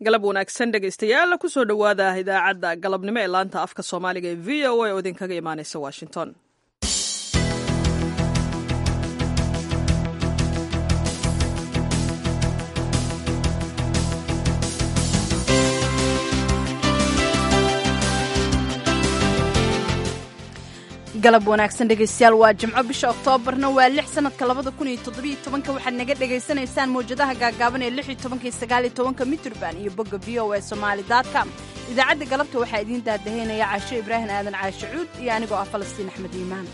galab wanaagsan dhegaystayaal kusoo dhowaada idaacadda galabnimo ee laanta afka soomaaliga ee v o a oo idinkaga imaaneysa washington galab wanaagsan dhegaystayaal waa jimco bisha oktoobarna waa lix sanadka labada kun iyo toddobiyo tobanka waxaad naga dhagaysanaysaan mawjadaha gaagaaban ee lix iyo tobanka iyo sagaal iyo tobanka mitrban iyo bogga v o a somaali com idaacadda galabta waxaa idiin daadahaynaya caasho ibraahim aadan caashe cuud iyo anigoo ah falastiin axmed iimaan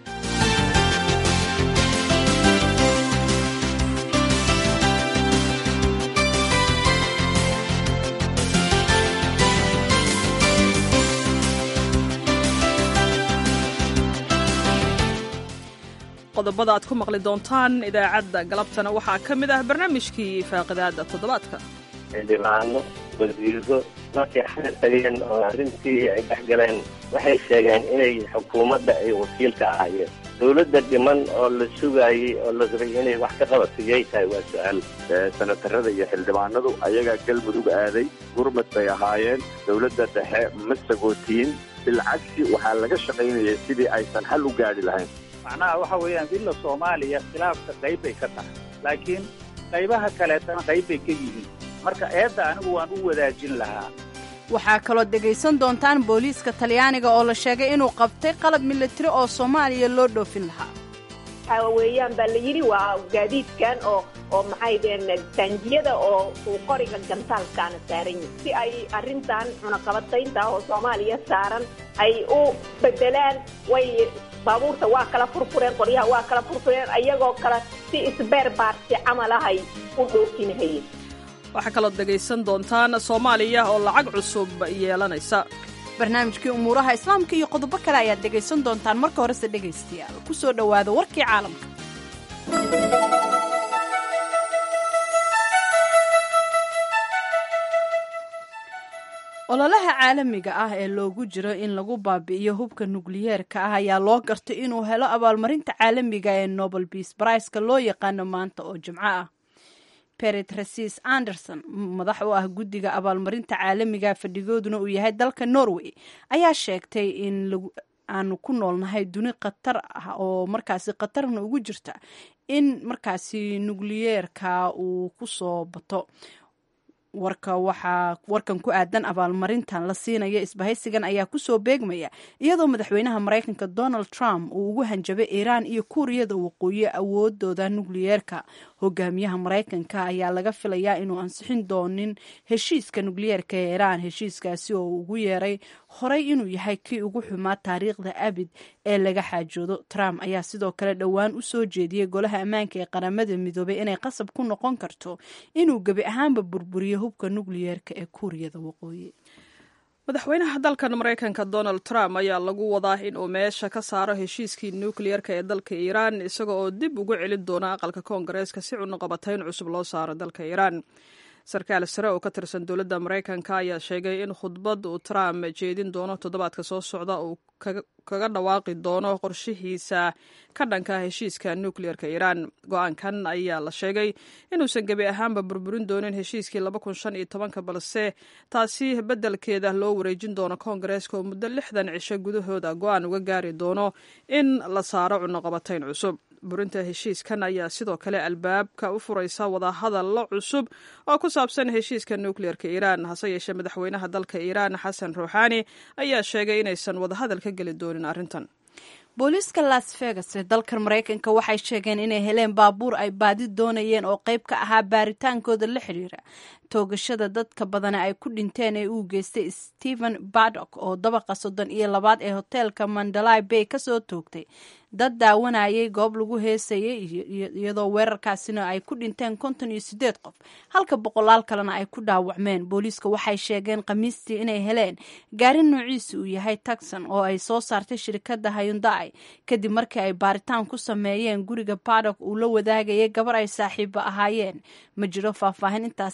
qodobada aad ku maqli doontaan idaacadda galabtana waxaa ka mid ah barnaamijkii faaqidaada toddobaadka xildhibaano wasiiro markay xal tageen oo arrintii ay dhex galeen waxay sheegeen inay xukuumadda ay wakiilka ahaayeen dowladda dhiman oo la sugaayey oo la rabay inay wax ka qabatiyay tahay waa su-aal senatarada iyo xildhibaanadu ayagaa galmudug aaday gurmad bay ahaayeen dowladda dhexe ma sagootiin bilcagsi waxaa laga shaqaynayay sidii aysan xal u gaadhi lahayn macnaha waxa weeyaan dilla soomaaliya khilaafka qayb bay ka tahay laakiin qaybaha kaleetana qayb bay ka yihiin marka eedda anigu waan u wadaajin lahaa waxaa kaloo dhegaysan doontaan booliiska talyaaniga oo la sheegay inuu qabtay qalab milatari oo soomaaliya loo dhoofin lahaa waxaa weeyaan baa la yidhi waa gaadiidkan oo oo maxay dhaheen taangiyada oo uu qoriga gantaalkaana saaran yihin si ay arrintan cunaqabataynta oo soomaaliya saaran ay u bedelaan way baabuurta waa kala furfureen qoryaha waa kala furfureen ayagoo kale si isbeer baarsi camalahay u dhoofinhayeen waxaa kaloo dhegaysan doontaan soomaaliya oo lacag cusub yeelanaysa barnaamijkii umuuraha islaamka iyo qodobo kale ayaad dhegaysan doontaan marka horese dhegaystayaal ku soo dhowaada warkii caalamka ololaha caalamiga ah ee loogu jiro in lagu baabi'iyo hubka nukliyeerka ah ayaa loo gartay inuu helo abaalmarinta caalamiga ee nobel beas briceka loo yaqaano maanta oo jimco ah beret rasis anderson madax u ah guddiga abaalmarinta caalamiga fadhigooduna uu yahay dalka norway ayaa sheegtay in aanu ku noolnahay duni khatar ah oo markaasi khatarna ugu jirta in markaasi nukliyeerka uu ku soo bato warka waxaa warkan ku aadan abaalmarintan la siinaya isbahaysigan ayaa kusoo beegmaya iyadoo madaxweynaha maraykanka donald trump uu ugu hanjabay iiraan iyo kuuriyada waqooyi awoodooda nukliyeerka hogaamiyaha maraykanka ayaa laga filayaa inuu ansixin doonin heshiiska nukliyeerka ee iiraan heshiiskaasi oo ugu yeeray horey inuu yahay kii ugu xumaa taariikhda abid ee laga xaajoodo trump ayaa sidoo kale dhowaan u soo jeediyey golaha ammaanka ee qaramada midoobay inay qasab ku noqon karto inuu gebi ahaanba burburiyo hubka nukliyeerka ee kuuriyada waqooyi madaxweynaha dalkan maraykanka donald trump ayaa lagu wadaa in uu meesha ka saaro heshiiskii nukliyeerka ee dalka iiraan isaga oo dib ugu celin doona aqalka koongareeska si cunaqabatayn cusub loo saaro dalka iiraan sarkaal sare oo ka tirsan dowladda maraykanka ayaa sheegay in khudbad uu trump jeedin doono toddobaadka soo socda uu kaga dhawaaqi doono qorshihiisa ka dhanka heshiiska nukliyeerka iiraan go-aankan ayaa la sheegay inuusan gebi ahaanba burburin doonin heshiiskii balse taasi beddelkeeda loo wareejin doono koongareeska oo muddo lixdan cisho gudahooda go-aan uga gaari doono in la saaro cunaqabatayn cusub burinta heshiiskan ayaa sidoo kale albaabka u furaysa wadahadallo cusub oo ku saabsan heshiiska nukliyeerka iiraan hase yeeshee madaxweynaha dalka iiraan xasan ruuxaani ayaa sheegay inaysan wadahadal ka geli doonin arrintan booliiska las vegas ee dalkan maraykanka waxay sheegeen inay heleen baabuur ay baadi doonayeen oo qayb ka ahaa baaritaankooda la xidhiira toogashada dadka badana ay ku dhinteen ee uu geystay stephen badok oo dabaqa soddon iyo labaad ee hoteelka mandalay bay kasoo toogtay dad daawanayay goob lagu heesayay iyadoo weerarkaasina ay ku dhinteen konton iyo sideed qof halka boqolaal kalena ay ku dhaawacmeen booliiska waxay sheegeen khamiistii inay heleen gaari noociisa uu yahay taxon oo ay soo saartay shirkadda hayundai kadib markii ay baaritaan ku sameeyeen guriga badok uu la wadaagayay gabar ay saaxiibo ahaayeen ma jiro faahfaahin intaasii dheer oo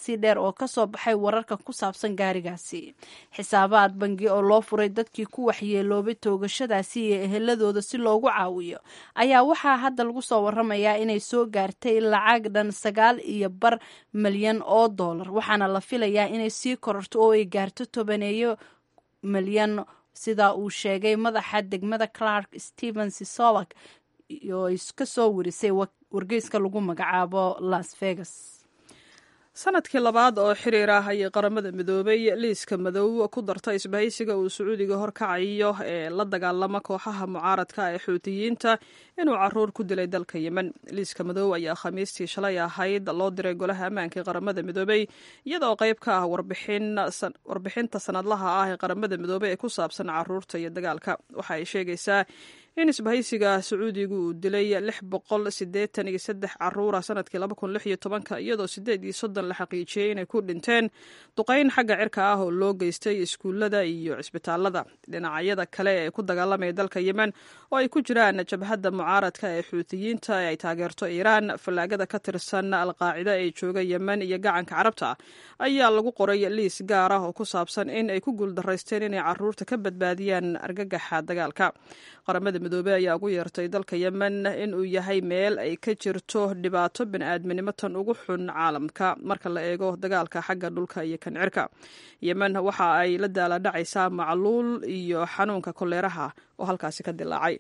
oo kasoo baxay wararka ku saabsan gaarigaasi xisaabaad bangi oo loo furay dadkii ku waxyeeloobay toogashadaasi iyo eheladooda si loogu caawiyo ayaa waxaa hadda lagu soo waramayaa inay soo gaartay lacag dhan sagaal iyo bar milyan oo dollar waxaana la filayaa inay sii kororto oo ay gaarto tobaneeyo milyan sida uu sheegay madaxa degmada clark stephen sisolak oo ka soo warisay wargeyska lagu magacaabo las vegas sanadkii labaad oo xiriir ah ayay qaramada midoobay liiska madow ku darta isbahaysiga uu sacuudiga horkacayo ee la dagaalama kooxaha mucaaradka ee xuutiyiinta inuu caruur ku dilay dalka yemen liiska madow ayaa khamiistii shalay ahayd loo diray golaha ammaanka ee qaramada midoobey iyadoo qayb ka ah warbixinta sanadlaha ah ee qaramada midoobey ee ku saabsan caruurta iyo dagaalka waxa ay sheegaysaa in isbahaysiga sacuudigu uu dilay lix boqol sideetan iyo saddex caruura sanadkii laba kun lix iyo tobanka iyadoo sideed iyo soddon la xaqiijiyey inay ku dhinteen duqayn xagga cirka ah oo loo geystay iskuullada iyo cisbitaalada dhinacyada kale ee ku dagaalamaya dalka yemen oo ay ku jiraan jabhadda mucaaradka ee xuutiyiinta ee ay taageerto iiraan fallaagada ka tirsan alqaacida ee jooga yemen iyo gacanka carabta ayaa lagu qoray liis gaar ah oo ku saabsan in ay ku guuldaraysteen inay caruurta ka badbaadiyaan argagaxa dagaalka qaramada midoobey ayaa ugu yeertay dalka yemen inuu yahay meel ay ka jirto dhibaato bani'aadminimo tan ugu xun caalamka marka la eego dagaalka xagga dhulka iyo kan cirka yemen waxa ay la daaladhacaysaa macluul iyo xanuunka koleeraha oo halkaasi ka dilaacay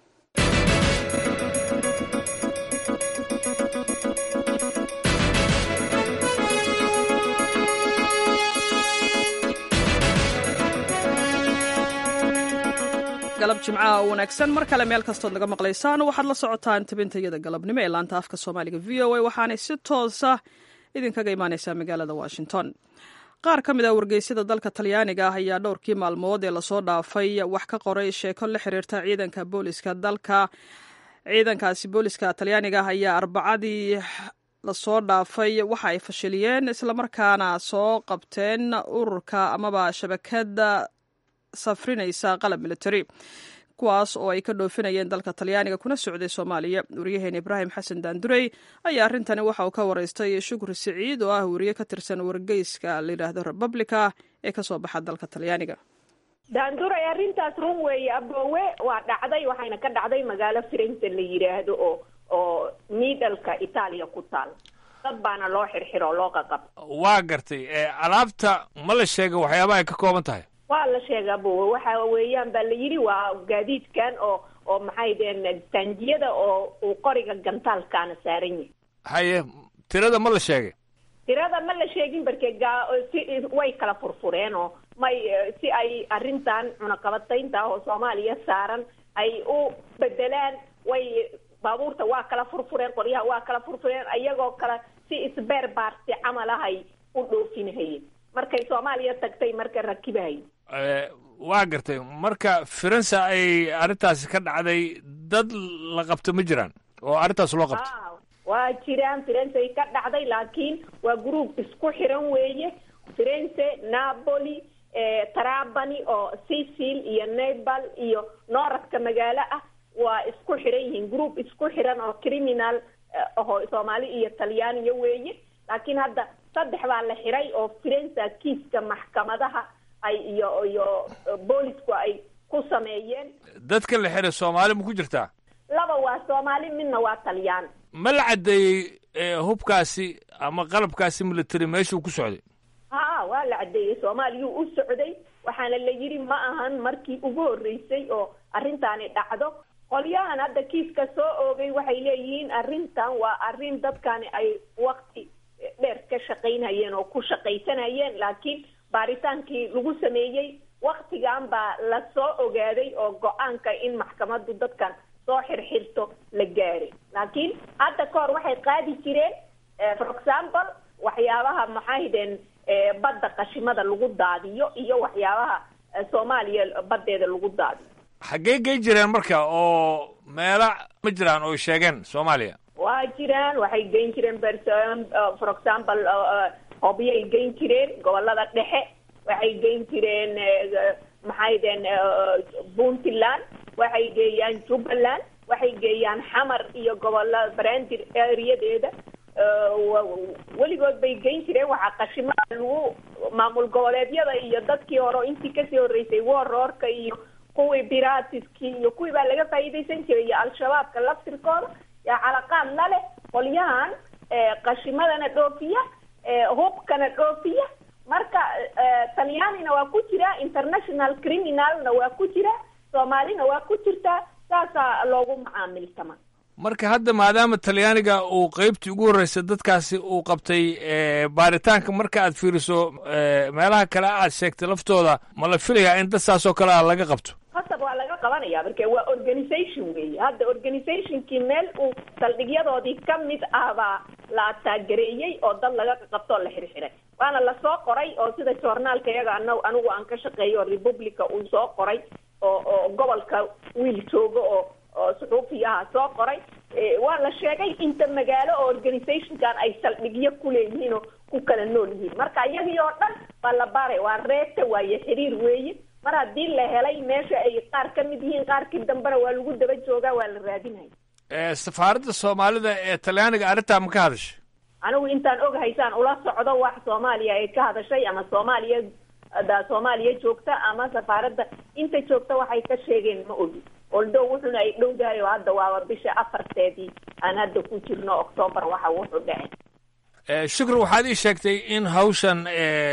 galab jimcaha oo wanaagsan mar kale meel kastood naga maqlaysaan waxaad la socotaan tabintayada galabnimo ee laanta afka soomaaliga v o a waxaanay si toosa idinkaga imaaneysaa magaalada washington qaar ka mid ah wargeysyada dalka talyaaniga ah ayaa dhowrkii maalmood ee lasoo dhaafay wax ka qoray sheeko la xiriirta ciidanka booliska dalka ciidankaasi booliska talyaaniga ah ayaa arbacadii lasoo dhaafay waxa ay fashiliyeen islamarkaana soo qabteen ururka amaba shabakada safrinaysa qalab military kuwaas oo ay ka dhoofinayeen dalka talyaaniga kuna socday soomaaliya wariyaheen ibraahim xasan daandurey ayaa arrintani waxa uu ka waraystay shukri siciid oo ah wariye ka tirsan wargeyska layidhaahdo republica ee kasoo baxa dalka talyaaniga daanduray arrintaas run weeye aboowe waa dhacday waxayna ka dhacday magaalo firenze la yidhaahdo oo oo miidhalka itaaliya ku taal dad baana loo xirxiro oo loo qaqab waa gartay alaabta ma la sheega waxyaabaha ay ka kooban tahay waa la sheega abowe waxa weeyaan baa la yidhi waa gaadiidkan oo oo maxay deen taangiyada oo uu qoriga gantaalkaana saaran yahay haye tirada ma la sheegay tirada ma la sheegin barke gaa si way kala furfureen oo may si ay arrintan cunaqabataynta oo soomaaliya saaran ay u bedelaan way baabuurta waa kala furfureen qoryaha waa kala furfureen iyagoo kale si isbeer baarsi camal ah ay u dhoofinahayeen markay soomaaliya tagtay marka rakibahay waa gartay marka firenze ay arrintaasi ka dhacday dad la qabto ma jiraan oo arrintaas loo qabto waa jiraan firenze ay ka dhacday laakiin waa group isku xiran weeye firenze napoli trabani oo sicil iyo nepal iyo nooradka magaalo ah waa isku xiran yihiin group isku xiran oo criminal aho soomaali iyo talyaaniya weeye laakiin hadda saddex baa la xiray oo firenza kiiska maxkamadaha ay iyo iyo boolisku ay ku sameeyeen dadka la xiray soomaali ma ku jirtaa laba waa soomaali midna waa talyaan ma la caddeeyey hubkaasi ama qalabkaasi military meeshuu ku socday ha waa la caddeeyey soomaaliyuu u socday waxaana la yidhi ma ahan markii ugu horreysay oo arrintaani dhacdo qolyahan hadda kiiska soo oogay waxay leeyihiin arrintan waa arrin dadkani ay wakti dheer ka shaqaynayeen oo ku shaqaysanayeen laakiin baaritaankii lagu sameeyey waktigan baa la soo ogaaday oo go-aanka in maxkamaddu dadkan soo xirxirto la gaaray laakiin hadda ka hor waxay qaadi jireen for example waxyaabaha maxaydeen badda qashimada lagu daadiyo iyo waxyaabaha soomaaliya baddeeda lagu daadiyo xaggee gey jireen marka oo meela ma jiraan oo sheegeen soomaaliya waa jiraan waxay geyn jireen for example hobyay geyn jireen gobolada dhexe waxay geyn jireen maxaydeen puntland waxay geeyaan jubbaland waxay geeyaan xamar iyo gobolada brandir areadeeda weligood bay geyn jireen waxaa qashimada lagu maamul goboleedyada iyo dadkii hore intii kasii horreysay warroorka iyo kuwii biratiskii iyo kuwii baa laga faa'iidaysan jiray iyo al-shabaabka laftirkooda yaa calaqaad la leh qolyahan qashimadana dhoofiya hubkana dhoofiya marka talyaanina waa ku jira international criminalna waa ku jira soomaalina waa ku jirtaa saasaa loogu macaamiltama marka hadda maadaama talyaaniga uu qeybtii ugu horreysay dadkaasi uu qabtay baaritaanka marka aad fiiriso meelaha kale aad sheegtay laftooda ma la filayaa in dad saas oo kale a laga qabto hasab waa laga qabanaya marka waa organisation weeye hadda organizationkii meel uu saldhigyadoodii ka mid ah baa la ataagereeyey oo dad laga qabto oo la xirxiray waana lasoo qoray oo sida joornaalka iyaga an anigu aan ka shaqeeyo republica uu soo qoray oo oo gobolka wiil jooga oo oo suxuufiyaha soo qoray waa la sheegay inta magaalo oo organizationkan ay saldhigyo ku leeyihiin oo ku kala nool yihiin marka iyagii oo dhan baa la baaray waa reebta waaye xiriir weeye mar haddii la helay meesha ay qaar ka mid yihiin qaarkii dambena waa lagu daba joogaa waa la raadinaya safaaradda soomaalida ee talyaaniga arrintaa ma ka hadashay anigu intaan ogahaysaan ula socdo wax soomaaliya ay ka hadashay ama soomaaliya da soomaaliya joogta ama safaaradda inta joogta waxay ka sheegeen ma ogi oldow wuxuna ay dhowdahay oo hadda waaba bisha afarteedii aan hadda ku jirno octoobar waxa wuxuu dhacay shukri waxaad ii sheegtay in hawshan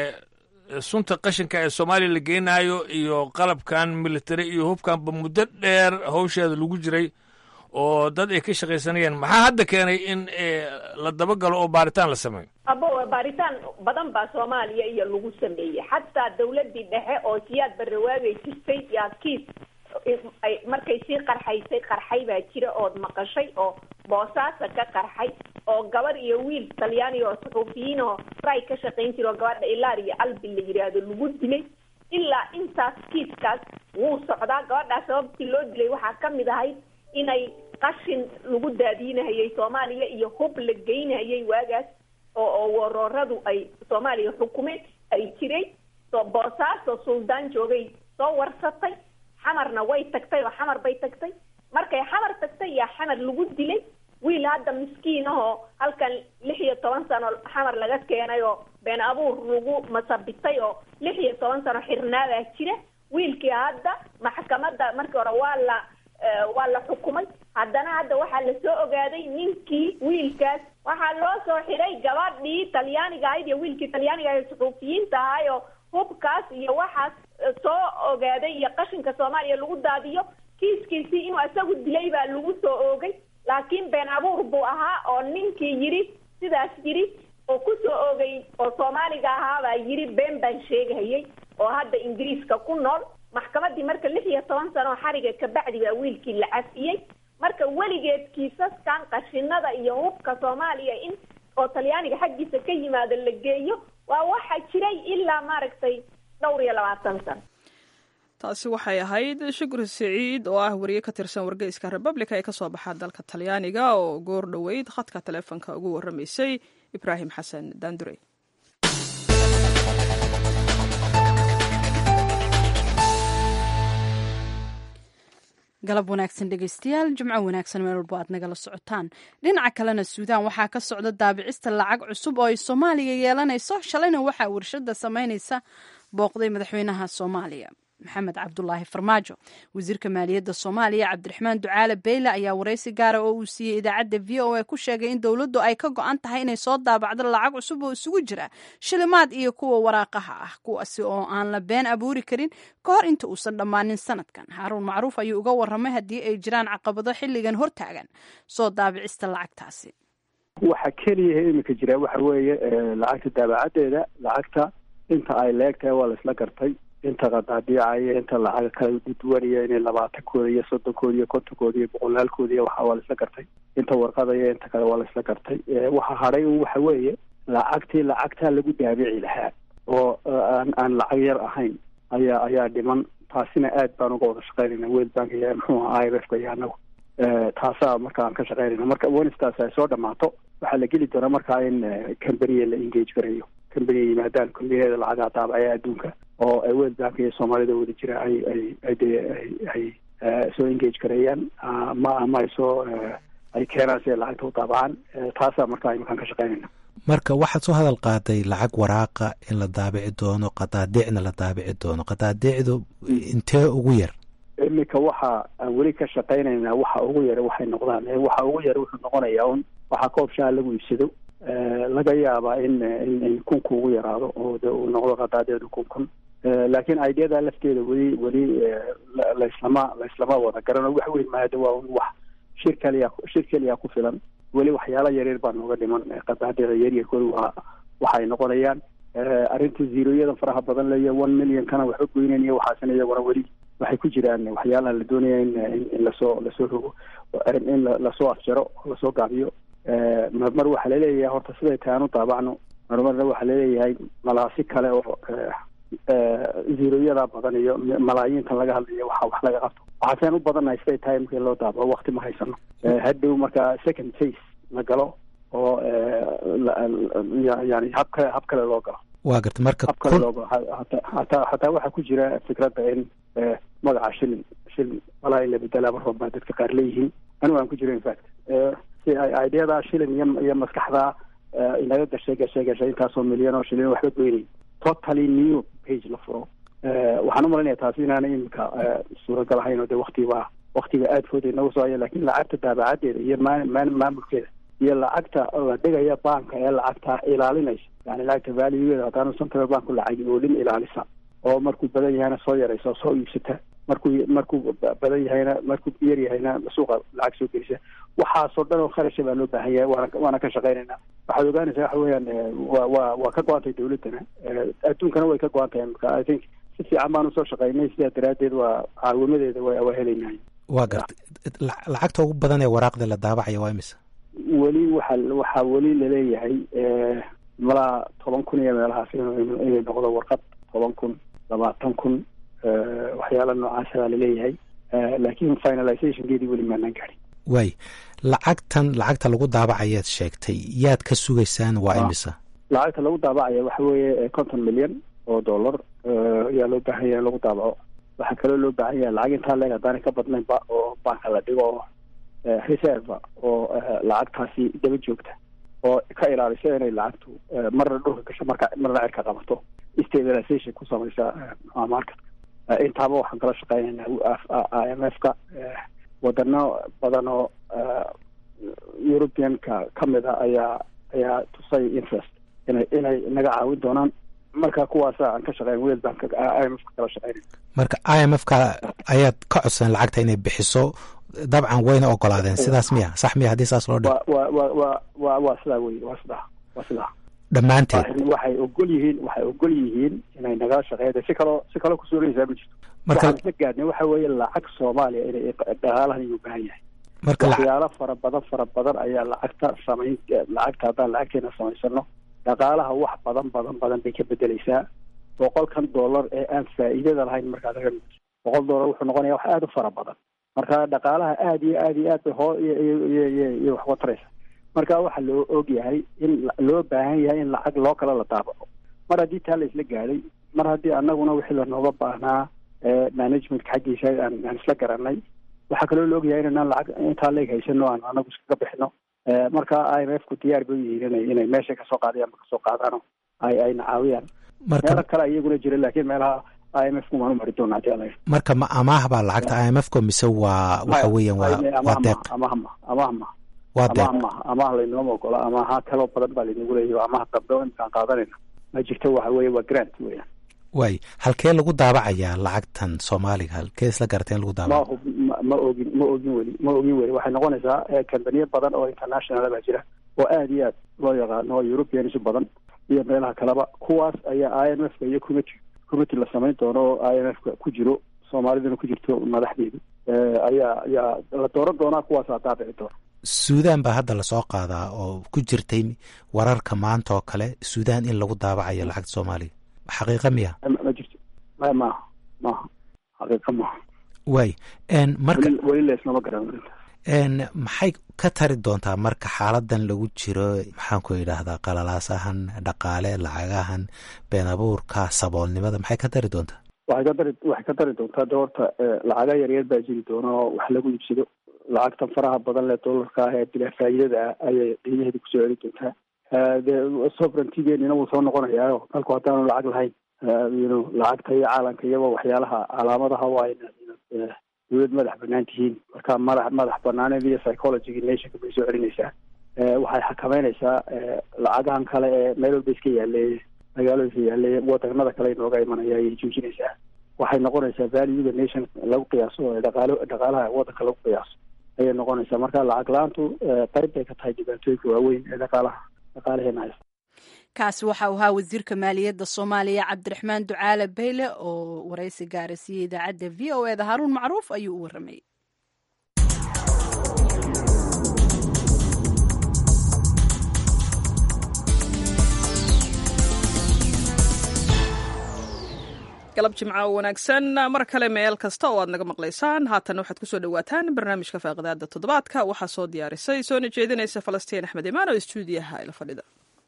sunta qashinka ee soomaaliya la geenaayo iyo qalabkan military iyo hubkanba muddo dheer hawsheeda lagu jiray oo dad ay ka shaqaysanayeen maxaa hadda keenay in la dabagalo oo baaritaan la sameeyo abo baaritaan badan baa soomaaliya iyo lagu sameeyey xataa dawladii dhexe oo siyaad barrawaagay jirtay yaa kiis ay markay sii qarxaysay qarxay baa jira ood maqashay oo boosaasa ka qarxay oo gabar iyo wiil talyaaniga oo suxuufiyiin oo ray ka shaqayn jira oo gabadha ilaar iyo albi la yidhaahdo lagu dilay ilaa intaas kiiskaas wuu socdaa gabadhaas sababtii loo dilay waxaa ka mid ahayd inay qashin lagu daadiinahayay soomaaliya iyo hub la geynahayay waagaas oo oo warooradu ay soomaaliya xukumeen ay jiray so boosaaso suldaan joogay soo warsatay xamarna way tagtay oo xamar bay tagtay markay xamar tagtay yaa xamar lagu dilay wiil hadda miskiin ahoo halkan lix iyo toban sano xamar laga keenay oo been abuur lagu masabitay oo lix iyo toban sano xirnaadaa jira wiilkii hadda maxkamadda markii hore waa la waa la xukumay haddana hadda waxaa lasoo ogaaday ninkii wiilkaas waxaa loo soo xiray gabadhii talyaaniga ahayd iyo wiilkii talyaaniga ahayd suxuufiyiinta ahay oo hubkaas iyo waxaas soo ogaaday iyo qashinka soomaaliya lagu daadiyo kiiskiisii inuu isagu dilay baa lagu soo oogay laakiin been abuur buu ahaa oo ninkii yidhi sidaas yidhi oo ku soo oogay oo soomaaliga ahaabaa yidhi been baan sheegahayay oo hadda ingiriiska ku nool maxkamaddii marka lix iyo toban sano xariga kabacdi baa wiilkii la cafiyey marka weligeed kiisaskan qashinada iyo hubka soomaaliya in oo talyaaniga xaggiisa ka yimaado la geeyo waa waxa jiray ilaa maaragtay dhowr iyo labaatan sano taasi waxay ahayd shukri siciid oo ah wariye ka tirsan wargeyska republica ee kasoo baxa dalka talyaaniga oo goor dhoweyd khadka taleefonka ugu warramaysay ibraahim xasan daandurey galab wanaagsan dhegeystayaal jimco wanaagsan meel walbo aad nagala socotaan dhinaca kalena suudaan waxaa ka socda daabicista lacag cusub oo ay soomaaliya yeelanayso shalayna waxaa warshada samaynaysa booqday madaxweynaha soomaaliya maxamed cabdulaahi farmaajo wasiirka maaliyadda soomaaliya cabdiraxmaan ducaale beyle ayaa waraysi gaara oo uu siiyey idaacadda v o a ku sheegay in dowladdu ay ka go-an tahay inay soo daabacdo lacag cusub oo isugu jira shilimaad iyo kuwa waraaqaha ah kuwaasi oo aan la been abuuri karin ka hor inta uusan dhammaanin sanadkan haaruun macruuf ayuu uga warramay haddii ay jiraan caqabado xilligan hortaagan soo daabicista lacagtaasi waxa keliyaha iminka jira waxa weeye lacagta daabacadeeda lacagta inta ay leegtahay waa laisla gartay inta qadaadiicaya inta lacaga kala duduwanaya inay labaatankooda iyo soddonkooda iyo kontonkooda iyo boqolaalkooda iyo waxa waa laisla gartay inta warqadaya inta kale waa laisla gartay waxa hadhay un waxa weeye lacagtii lacagtaa lagu daabici lahaa oo aan aan lacag yar ahayn ayaa ayaa dhiman taasina aad baan uga wada shaqaynayna world bank iyo muxuu aha i m f ka iyo anagu taasaa marka aan ka shaqaynayna marka wenistaas ay soo dhamaato waxaa la geli doonaa markaa in cambaniya la engage garayo cambaniya yimaadaan combaniyada lacagaa daabacaya adduunka oo world bank iyo soomaalida wada jira ay ay ay de ay ay soo engage gareeyaan ma ama ay soo ay keenaan si ay lacagta u daabacaan taasaa markaa iminkaan ka shaqeynayna marka waxaad soo hadal qaaday lacag waraaqa in la daabici doono qadaadiicna la daabici doono qadaadiicdu intee ugu yar iminka waxa aan weli ka shaqaynaynaa waxa ugu yara waxay noqdaan waxa ugu yara wuxuu noqonayaa un waxaa koob shaha lagu iibsado laga yaabaa in in kunku ugu yaraado oo de uu noqdo qadaadiicdu kun kun laakiin ideada lafteeda weli weli laislama laislama wada garano wax weyn maada waa un wax shir kaliya shir keliya ku filan weli waxyaala yaryar baa nooga dhiman qadaadiicda yaryarkooda waa waxay noqonayaan arrinta zeroyada faraha badan leeya one millionkana waxba goynayniyo waxaasina iyaguna weli waxay ku jiraan waxyaalaha la doonaya in in lasoo lasoo rogo in lasoo afjaro lasoo gaabiyo marmar waxaa laleeyahay horta siday tahay aan u daabacno marmarna waxaa laleeyahay malaasi kale oo zeroyada badan iyo malaayiintan laga hadlayo waxa wax laga qabto waxaaseen u badannahay siday tahay markii loo daabaco wakti ma haysano hadhow marka second face la galo oo yani hab kale hab kale loo galo waa garta marka hab kale loo galo hataa hataa waxaa ku jira fikradda in magaca shilin shilin walaa in la bedelaa mar walba dadka qaar leeyihiin anigu aan ku jiro infact si ay ideada shilin iyo iyo maskaxda inaga gashay gashay gashay intaasoo milyan oo shilin waxba goynay totally new page la furo waxaan umalanaya taasi inaana imika suuragal ahayn oo de waktiba waktiga aad fooda inagu soo haya lakin lacagta daabacadeeda iyo maa maamulkeeda iyo lacagta la dhigaya banka ee lacagta ilaalinaysa yani lacagta valuegeeda haddaanu central banku lacagi oolin ilaalisa oo markuu badan yahayna soo yaraysa oo soo iibsata markuu markuu badan yahayna markuu yar yahayna suuqa lacag soo gelisa waxaasoo dhan oo kharasha baa loo baahan yahay waana waana ka shaqaynayna waxaad ogaanaysaa waxa weeyaan wa wa waa ka go-antay dawladdana adduunkana way ka go-an tahay marka i think si fiican baanu soo shaqaynay sidaa daraaddeed waa caawimadeeda wa waa helaynahay waa garta lacagta ugu badan ee waraaqda la daabacaya waa imisa weli waxa waxaa weli laleeyahay malaa toban kun iyo meelahaas inay noqdo warqad toban kun labaatan kun waxyaala noocaasa baa laleeyahay laakiin finalizationkeedii weli maanaan gaadhin waay lacagtan lacagta lagu daabacayaad sheegtay yaad ka sugaysaan waa imisa lacagta lagu daabacaya waxa weeye conton milyan oo dollar ayaa loo baahan yahay in lagu daabaco waxaa kaloo loo baahan yahay lacag intaa leeg haddaanay ka badnaynba oo banka la dhigo oo reserva oo lacagtaasi daba joogta oo ka ilaalisa inay lacagtu marna dhulka gasho marka marna cirka qabato stabilization ku samaysa marketka intaaba waxaan kala shaqeynaynaa i m f ka wadano badan oo europeanka ka mid a ayaa ayaa tusay interest inay inay naga caawin doonaan marka kuwaasa aan ka shaqeyn world bank i m f ka kala shaqeynay marka i m f ka ayaad ka codsan lacagta inay bixiso dabcan wayna ogolaadeen sidaas miya sax miya haddii saas loo dhigo wa wa wa wa waa sidaa wey waa sidaa waa sidaa dhammaanteed waxay ogol yihiin waxay ogol yihiin inay nagala shaqeeyda si kaloo si kaloo kusuulaysaa ma jirto waxaan isla gaadhnay waxa weeye lacag soomaaliya inay dhaqaalahan iyu baahan yahay marka waxyaalo fara badan fara badan ayaa lacagta samayn lacagta haddaan lacagteena samaysano dhaqaalaha wax badan badan badan bay ka bedeleysaa boqolkan dollar ee aan faa'iidada lahayn markaad aga boqol dollar wuxuu noqonaya wax aada u fara badan marka dhaqaalaha aada iyo aada iyo aad bay hoo iyo wax wataraysa marka waxaa loo og yahay in loo baahan yahay in lacag loo kala la daabaco mar haddii taa la isla gaadhay mar haddii anaguna wixii lanooga baahnaa managementka xaggiisa aan aan isla garanay waxaa kaloo la ogyahay inanaan lacag intaa leeg haysano aan anagu iskaga bixino marka i m f ku diyaar bay yihiin inay inay meesha kasoo qaadayaan kasoo qaadaano ay ayna caawiyaan meelo kale iyaguna jira laakiin meelaha i m f kumaan umari doona hadii ala marka ma amaah baa lacagta i m f ko mise waa waxa weeyaan waa waa deeq amahma amahma waa deeq amaah ma amaah laynooma ogola amaaha kaloo badan baa laynagu leeyahy amaha dambe o imkaan qaadanayna ma jirto waxa weeye waa grant weeyaan waay halkee lagu daabacayaa lacagtan soomaaliga halkee isla garatay in lagu daabaco ma ma ogin ma ogin weli ma ogin weli waxay noqonaysaa kambaniyo badan oo international baa jira oo aada iyo aad loo yaqaano oo europeans badan iyo meelaha kaleba kuwaas ayaa i m f ka iyo committee committee la samayn doono oo i m f ka ku jiro soomaaliduna ku jirto madaxdeedu ayaa ayaa la dooran doonaa kuwaasaa daabici doona suudaan baa hadda lasoo qaadaa oo ku jirtay wararka maanta oo kale suudaan in lagu daabacayo lacagta soomaaliga xaqiiqa miya ma jirto ma maaha maaha xaqiiqa maaha waay marka weli laisnama garan maxay ka tari doontaa marka xaaladan lagu jiro maxaan ku idhaahdaa qalalaasahan dhaqaale lacagahan been abuurka saboolnimada maxay ka tari doontaa waxay ka dari waxay ka dari doontaa de horta lacaga yaryar baa jiri doona oo wax lagu iibsado lacagtan faraha badan leh dollarka ah ee bilaa faa'iidada ah ayay qiimaheeda kusoo celi doontaa dee sovereigntigeenina wuu soo noqonayaayo dalku haddaanu lacag lahayn yno lacagta iyo caalanka iyaba waxyaalaha calaamadaha waa inaad dawlad madax banaan tihiin marka madax madax banaaneed iyo psychologyga nationka bay soo celinaysaa waxay xakameynaysaa lacagahan kale ee meel walba iska yaaleeye magaalooyinka yaaleeye wadanada kale inooga imanaya ayay joojinaysaa waxay noqonaysaa valuega nation lagu qiyaaso ee dhaqaalo dhaqaalaha wadanka lagu qiyaaso ayay noqonaysaa marka lacag la-aantu qayb bay ka tahay dhibaatooyinka waaweyn ee dhaqaalaha dhaqaalaheena haysta kaasi waxa uu ahaa wasiirka maaliyadda soomaaliya cabdiraxmaan ducaale bayle oo waraysi gaarasiiyey idaacadda v o eda haaruun macruuf ayuu u warramayay galab jimca wanaagsan mar kale meel kasta oo aad naga maqlaysaan haatan waxaad kusoo dhawaataan barnaamijka faaqidaada toddobaadka waxaa soo diyaarisay soona jeedinaysa falastiin axmed imaan oo istuudiyaha ila fadhida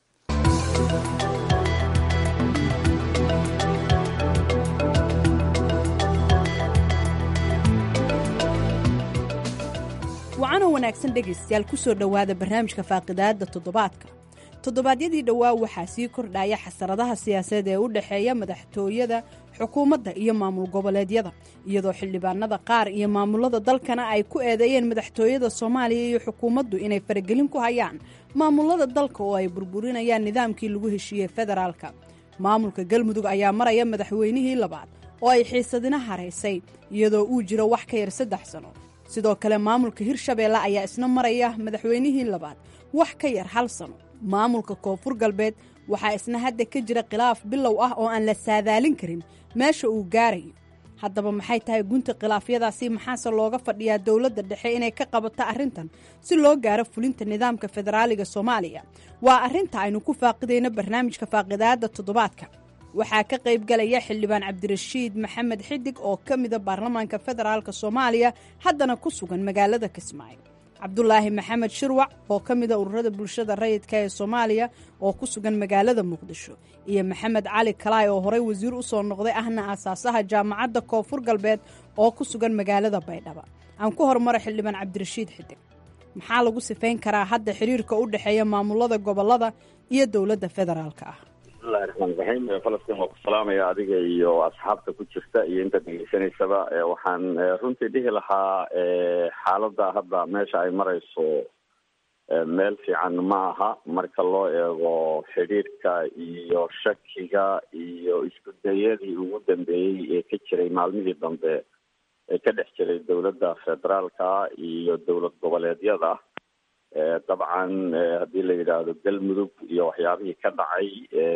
wacanoo wanaagsan dhegaystayaal kusoo dhowaada barnaamijka faaqidaada toddobaadka toddobaadyadii dhowaa waxaa sii kordhaya xasaradaha siyaasadeed ee u dhexeeya madaxtooyada xukuumadda iyo maamul goboleedyada iyadoo xildhibaanada qaar iyo maamulada dalkana ay ku eedeeyeen madaxtooyada soomaaliya iyo xukuumaddu inay faragelin ku hayaan maamulada dalka oo ay burburinayaan nidaamkii lagu heshiiyey federaalka maamulka galmudug ayaa maraya madaxweynihii labaad oo ay xiisadina haraysay iyadoo uu jiro wax ka yar saddex sano sidoo kale maamulka hirshabeelle ayaa isna maraya madaxweynihii labaad wax ka yar hal sano maamulka koonfur galbeed waxaa isna hadda ka jira khilaaf bilow ah oo aan la saadaalin karin meesha uu gaarayo haddaba maxay tahay gunta khilaafyadaasi maxaase looga fadhiyaa dowladda dhexe inay ka qabato arrintan si loo gaaro fulinta nidaamka federaaliga soomaaliya waa arrinta aynu ku faaqidayno barnaamijka faaqidaada toddobaadka waxaa ka qayb galaya xildhibaan cabdirashiid maxamed xidig oo ka mida baarlamaanka federaalka soomaaliya haddana ku sugan magaalada kismaayo cabdulaahi maxamed shirwac oo ka mida ururada bulshada rayidka ee soomaaliya oo ku sugan magaalada muqdisho iyo maxamed cali kalaay oo horey wasiir u soo noqday ahna aasaasaha jaamacadda koonfur galbeed oo ku sugan magaalada baydhaba aan ku horumara xildhibaan cabdirashiid xidig maxaa lagu sifayn karaa hadda xiriirka u dhexeeya maamulada gobolada iyo dowladda federaalka ah bismillahi raxmaan raxiim falastiin waa ku salaamaya adiga iyo asxaabta ku jirta iyo inta degeysanaysaba waxaan runtii dhihi lahaa xaaladda hadda meesha ay marayso meel fiican ma aha marka loo eego xidhiirka iyo shakiga iyo isku dayadii ugu dambeeyey ee ka jiray maalmihii dambe ee ka dhex jiray dowladda federaalka iyo dowlad goboleedyada dabcan haddii la yidhaahdo galmudug iyo waxyaabihii ka dhacay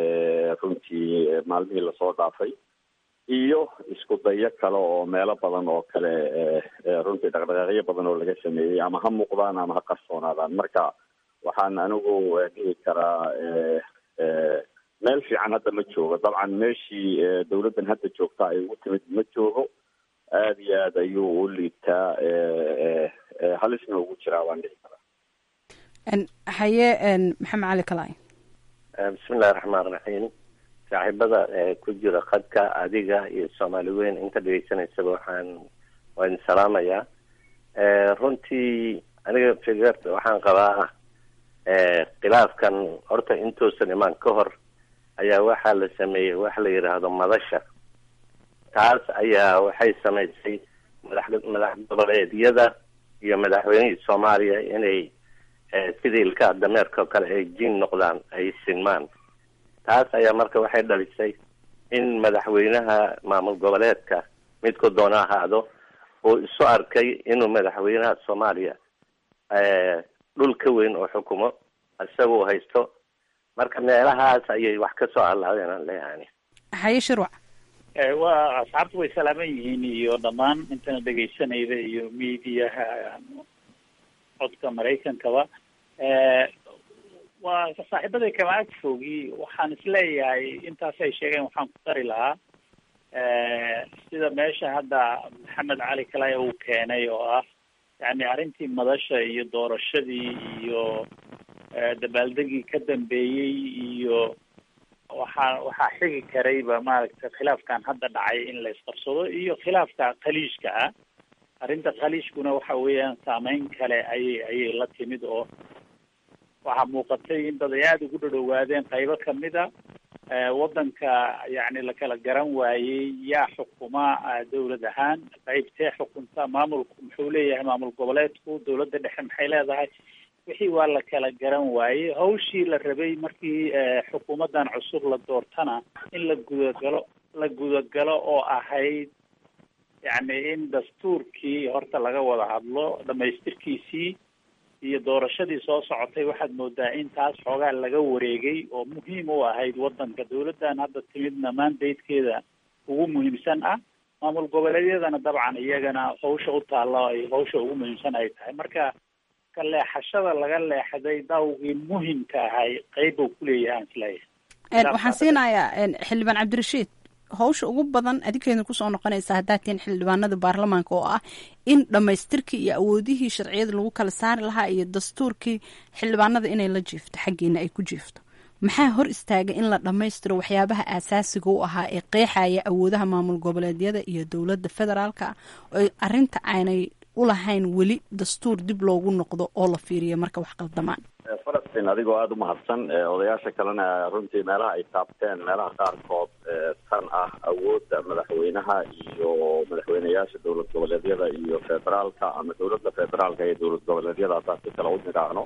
runtii maalmihii lasoo dhaafay iyo isku dayo kale oo meelo badan oo kale runtii dhaqdhaqaaqyo badan oo laga sameeyey ama ha muuqdaan ama ha qarsoonaadaan marka waxaan anigu dhihi karaa meel fiican hadda ma joogo dabcan meeshii dowladdan hadda joogta ay ugu timid ma joogo aada iyo aad ayuu u liibtaa halisna ugu jiraa waan dhihi karaa haye maxamed cali kalay bismillahi raxmaan raxiim saaxiibada ku jira khadka adiga iyo soomaali weyn inta dhegeysanaysaba waxaan waa idin salaamayaa runtii aniga figerta waxaan qabaa khilaafkan horta intuusan imaan ka hor ayaa waxaa la sameeyey waxa la yidhaahdo madasha taas ayaa waxay samaysay madax madax goboleedyada iyo madaxweynihii soomaaliya inay sidii ilkaha dameerka oo kale ay jin noqdaan ay sinmaan taas ayaa marka waxay dhalisay in madaxweynaha maamul goboleedka midku doona ahaado uu isu arkay inuu madaxweynaha soomaaliya dhul ka weyn oo xukumo isaguu haysto marka meelahaas ayay wax ka soo allaadeen aan leeyahay haye shirwac waa asxaabtu way salaaman yihiin iyo dhammaan intana dhegaysanayda iyo mediaha codka maraykankaba waa saaxiibaday kama ag fogi waxaan isleeyahay intaas ay sheegeen waxaan ku dari lahaa sida meesha hadda maxamed cali kalaya uu keenay oo ah yani arrintii madasha iyo doorashadii iyo dabaaldegii ka dambeeyey iyo waxaa waxaa xigi karayba maaragtay khilaafkan hadda dhacay in la isqabsado iyo khilaafka khaliijka ah arrinta khaliishkuna waxa weeyaan saameyn kale ayay ayay la timid oo waxaa muuqatay in dad ay aada ugu dhadhowaadeen qaybo kamida waddanka yacni la kala garan waayey yaa xukuma dawlad ahaan qaybtee xukunta maamulku muxuu leeyahay maamul goboleedku dawladda dhexe maxay leedahay wixii waa la kala garan waayey hawshii la rabay markii xukuumaddan cusub la doortana in la gudagalo la gudagalo oo ahayd yacni in dastuurkii horta laga wada hadlo dhamaystirkiisii iyo doorashadii soo socotay waxaad moodaa in taas xoogaa laga wareegay oo muhiim u ahayd waddanka dawladdan hadda timidna mandatekeeda ugu muhiimsan ah maamul goboleedyadana dabcan iyagana hawsha u taalla ay hawsha ugu muhiimsan ay tahay marka ka leexashada laga leexday dawgii muhimka ahay qeyb uu kuleeyahay aan isleeyahay waxaan siinayaa xildhibaan cabdirashiid hawsha ugu badan adinkeedna kusoo noqonaysa haddaad tihiin xildhibaanada baarlamaanka oo ah in dhammaystirkii iyo awoodihii sharciyada lagu kala saari lahaa iyo dastuurkii xildhibaanada inay la jiifto xaggeena ay ku jiifto maxaa hor istaaga in la dhammaystiro waxyaabaha aasaasiga u ahaa ee qeexaya awoodaha maamul goboleedyada iyo dowladda federaalka oo arinta aanay ulahayn weli dastuur dib loogu noqdo oo la fiiriyo marka wax qaldamaan falastiin adigoo aada u mahadsan odayaasha kalena runtii meelaha ay taabteen meelaha qaarkood tan ah awoodda madaxweynaha iyo madaxweyneyaasha dowlad goboleedyada iyo federaalka ama dowladda federaalka iyo dowlad goboleedyada haddaan si kale u nidhaahno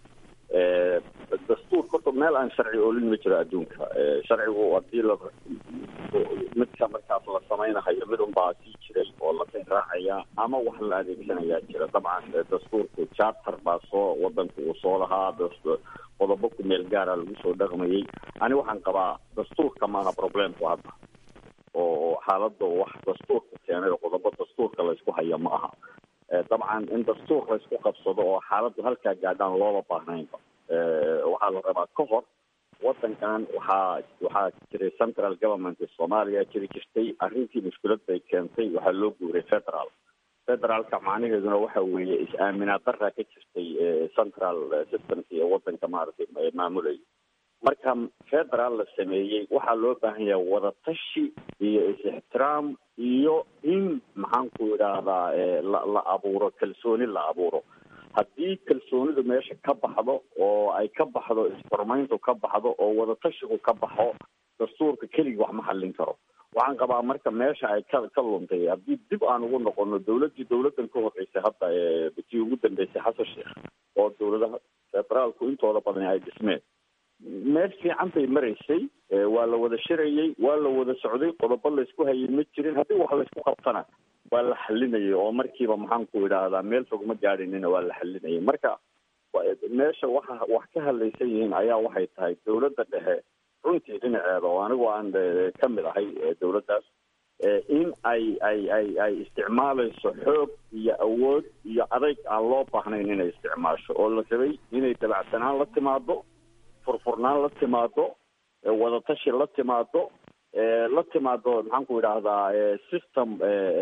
dastuurka horta meel aan sharci oolin ma jiro adduunka sharcigu hadii la midka markaas la samaynahayo mid unbaa sii jiray oo la raacaya ama wax la adeegsanayaa jira dabcan dastuurku charter baa soo wadanku uu soo lahaa qodobo ku meel gaara lagu soo dhaqmayay ani waxaan qabaa dastuurka maaha problemku hadda oo xaalada wax dastuurka keenay oo qodobo dastuurka laysku haya ma aha dabcan in dastuur laysku qabsado oo xaaladdu halkaa gaadhaan loola baahnaynba waxaa la rabaa ka hor wadankan waxaa waxaa jiray central government soomaaliya jiri jirtay arrintii mushkilad bay keentay waxaa loo guuray federal federaalka macnaheeduna waxa weeye is-aaminaad daraa ka jirtay central systemki ee wadanka maaragtay maamulaya marka federal la sameeyey waxaa loo baahan yahay wadatashi iyo is-ixtiraam iyo in maxaan ku idhaahdaa la la abuuro kalsooni la abuuro haddii kalsoonidu meesha ka baxdo oo ay ka baxdo isxurmayntu ka baxdo oo wadatashigu ka baxo dastuurka keligii wax ma xallin karo waxaan qabaa marka meesha ay ka ka luntay haddii dib aan ugu noqono dawladdii dawladdan ka horreysay hadda tii ugu dambeysay xasan sheekh oo dawladaha federaalku intooda badan ay dhismeen meel fiican bay maraysay waa la wada shirayay waa la wada socday qodobo laysku hayay ma jirin haddii wax laysku qabtana waa la xalinayay oo markiiba maxaan ku idhaahdaa meel fog ma gaadhinina waa la xalinayay marka meesha waxa wax ka hadlaysan yihiin ayaa waxay tahay dawladda dhexe runtii dhinaceeda oo anigu aan ka mid ahay dawladdaas in ay ay ay ay isticmaalayso xoog iyo awood iyo adayg aan loo baahnayn inay isticmaasho oo la rabay inay dabacsanaan la timaado furfurnaan la timaado wadatashi la timaado la timaado maxaan ku idhaahdaa system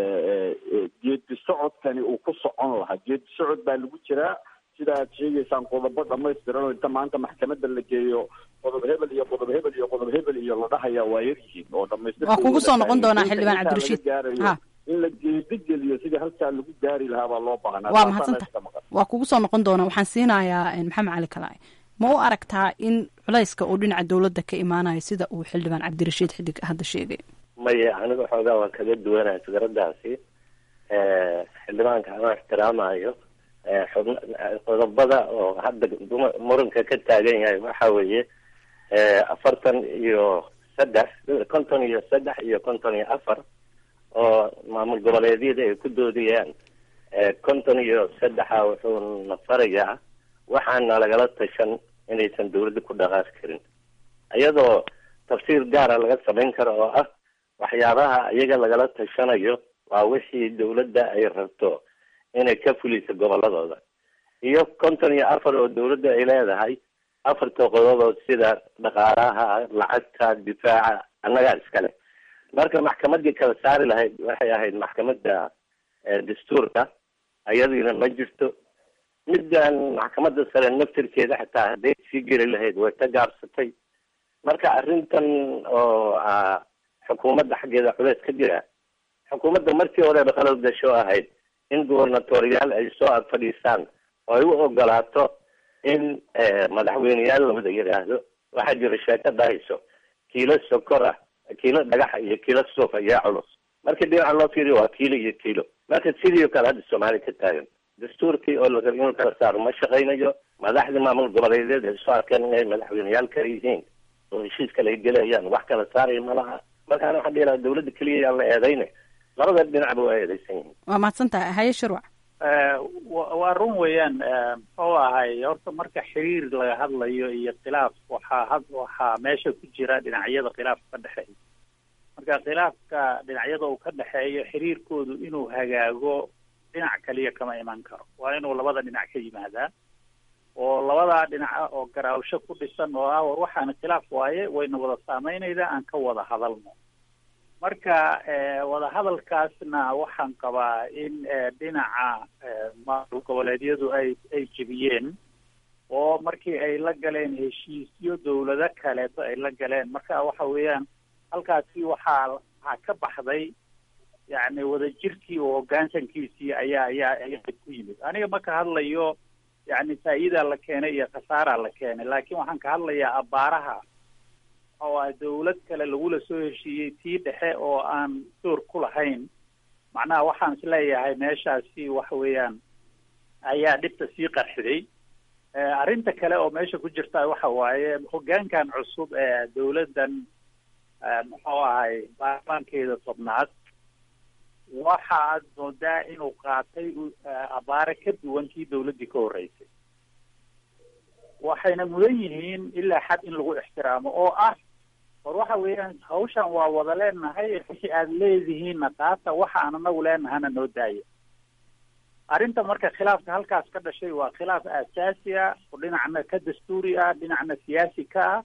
geedi socodkani uu ku socon lahaa geedi socod baa lagu jiraa sida aad sheegaysaan qodobo dhamaystiran oo inta maanta maxkamadda la geeyo qodob hebel iyo qodob hebel iyo qodob hebel iyo la dhahayaa waa yar yihiin oo dhamaystir waa kugu soo noqon doonaa xildhibaan cabdirashiid ha in la geedi geliyo sidii halkaa lagu gaari lahaa baa loo baahnaa waa mahadsanta waa kugu soo noqon doonaa waxaan siinayaa maxamed cali kalaaye ma u aragtaa in culayska uu dhinaca dawladda ka imaanayo sida uu xildhibaan cabdirashiid xidig hadda sheegay maya aniga xoogaa waan kaga duwanaya fikradaasi xildhibaanka anoo ixtiraamayo xubn qodobada oo hadda muranka ka taagan yahay waxa weeye afartan iyo saddex konton iyo saddex iyo konton iyo afar oo maamul goboleedyada ay ku doodayaan konton iyo saddexa wuxuu nafarayaa waxaana lagala tashan inaysan dawladda ku dhaqaaqi karin iyadoo tafsiir gaara laga samayn karo oo ah waxyaabaha iyaga lagala tashanayo waa wixii dawladda ay rabto inay ka fuliso goboladooda iyo konton iyo afar oo dawladda ay leedahay afarta qodobood sida dhaqaalaha lacagta difaaca annagaa iskale marka maxkamadii kala saari lahayd waxay ahayd maxkamadda dastuurka ayadiina ma jirto middan maxkamadda sare naftirkeeda xitaa hadday sii geli lahayd way ka gaabsatay marka arrintan oo xukuumadda xaggeeda culeys ka jira xukuumadda markii horeba qalad gasho ahayd in gubernatoriyaal ay soo ag fadhiistaan oo ay u ogolaato in madaxweyneyaal lawada yidhaahdo waxaa jira sheeko dhahayso kiilo sokor ah kiilo dhagaxa iyo kiilo suuf ayaa culus marka dhinaca loo fiiriyo waa kiilo iyo kiilo marka sidii o kale hadda soomaaliya ka taagan dastuurkii oo la rabay inuu kala saaro ma shaqaynayo madaxdii maamul goboleedeed ay soo arkeen inay madaxweyneyaal kale yihiin oo heshiis kale ay gelayaan wax kala saaraya ma laha markaana waxaan dhihi lahaa dawladda keliya yaan la eedayne labada dhinacba waa eedaysan yihiin waa mahadsan tahay haye shirwac waa run weeyaan muxuu ahay horta marka xiriir laga hadlayo iyo khilaaf waxaa had waxaa meesha ku jira dhinacyada khilaafka ka dhexeeya marka khilaafka dhinacyada uu ka dhexeeyo xiriirkoodu inuu hagaago dhinac kaliya kama iman karo waa inuu labada dhinac ka yimaadaa oo labadaa dhinaca oo garaawsho ku dhisan oo ah war waxaana khilaaf waaye wayna wada saameynaydaa aan ka wada hadalno marka wadahadalkaasna waxaan qabaa in dhinaca maamul goboleedyadu ay ay jebiyeen oo markii ay la galeen heshiisyo dawlado kaleeto ay la galeen marka waxa weeyaan halkaasi waxaa waxaa ka baxday yacni wadajirkii oo hoggaansankiisii ayaa ayaa ayaa ku yimid aniga ma ka hadlayo yacni faa'iidaa la keenay iyo khasaaraa la keenay laakiin waxaan ka hadlayaa abaaraha oo a dawlad kale lagula soo heshiiyey tii dhexe oo aan door ku lahayn macnaha waxaan isleeyahay meeshaasi waxa weeyaan ayaa dhibta sii qarxiday arrinta kale oo meesha ku jirta waxa waaye hoggaankan cusub ee dawladdan muxuu ahay baarlamaankeeda tobnaad waxaad moodaa inuu qaatay abaare ka duwan kii dawladdii ka horreysay waxayna mudan yihiin ilaa xad in lagu ixtiraamo oo ah war waxa weeyaan hawshan waa wada leenahay wixii aad leedihiinna qaata waxa aan anagu leenahana noo daaya arrinta marka khilaafka halkaas ka dhashay waa khilaaf aasaasi ah oo dhinacna ka dastuuri ah dhinacna siyaasi ka ah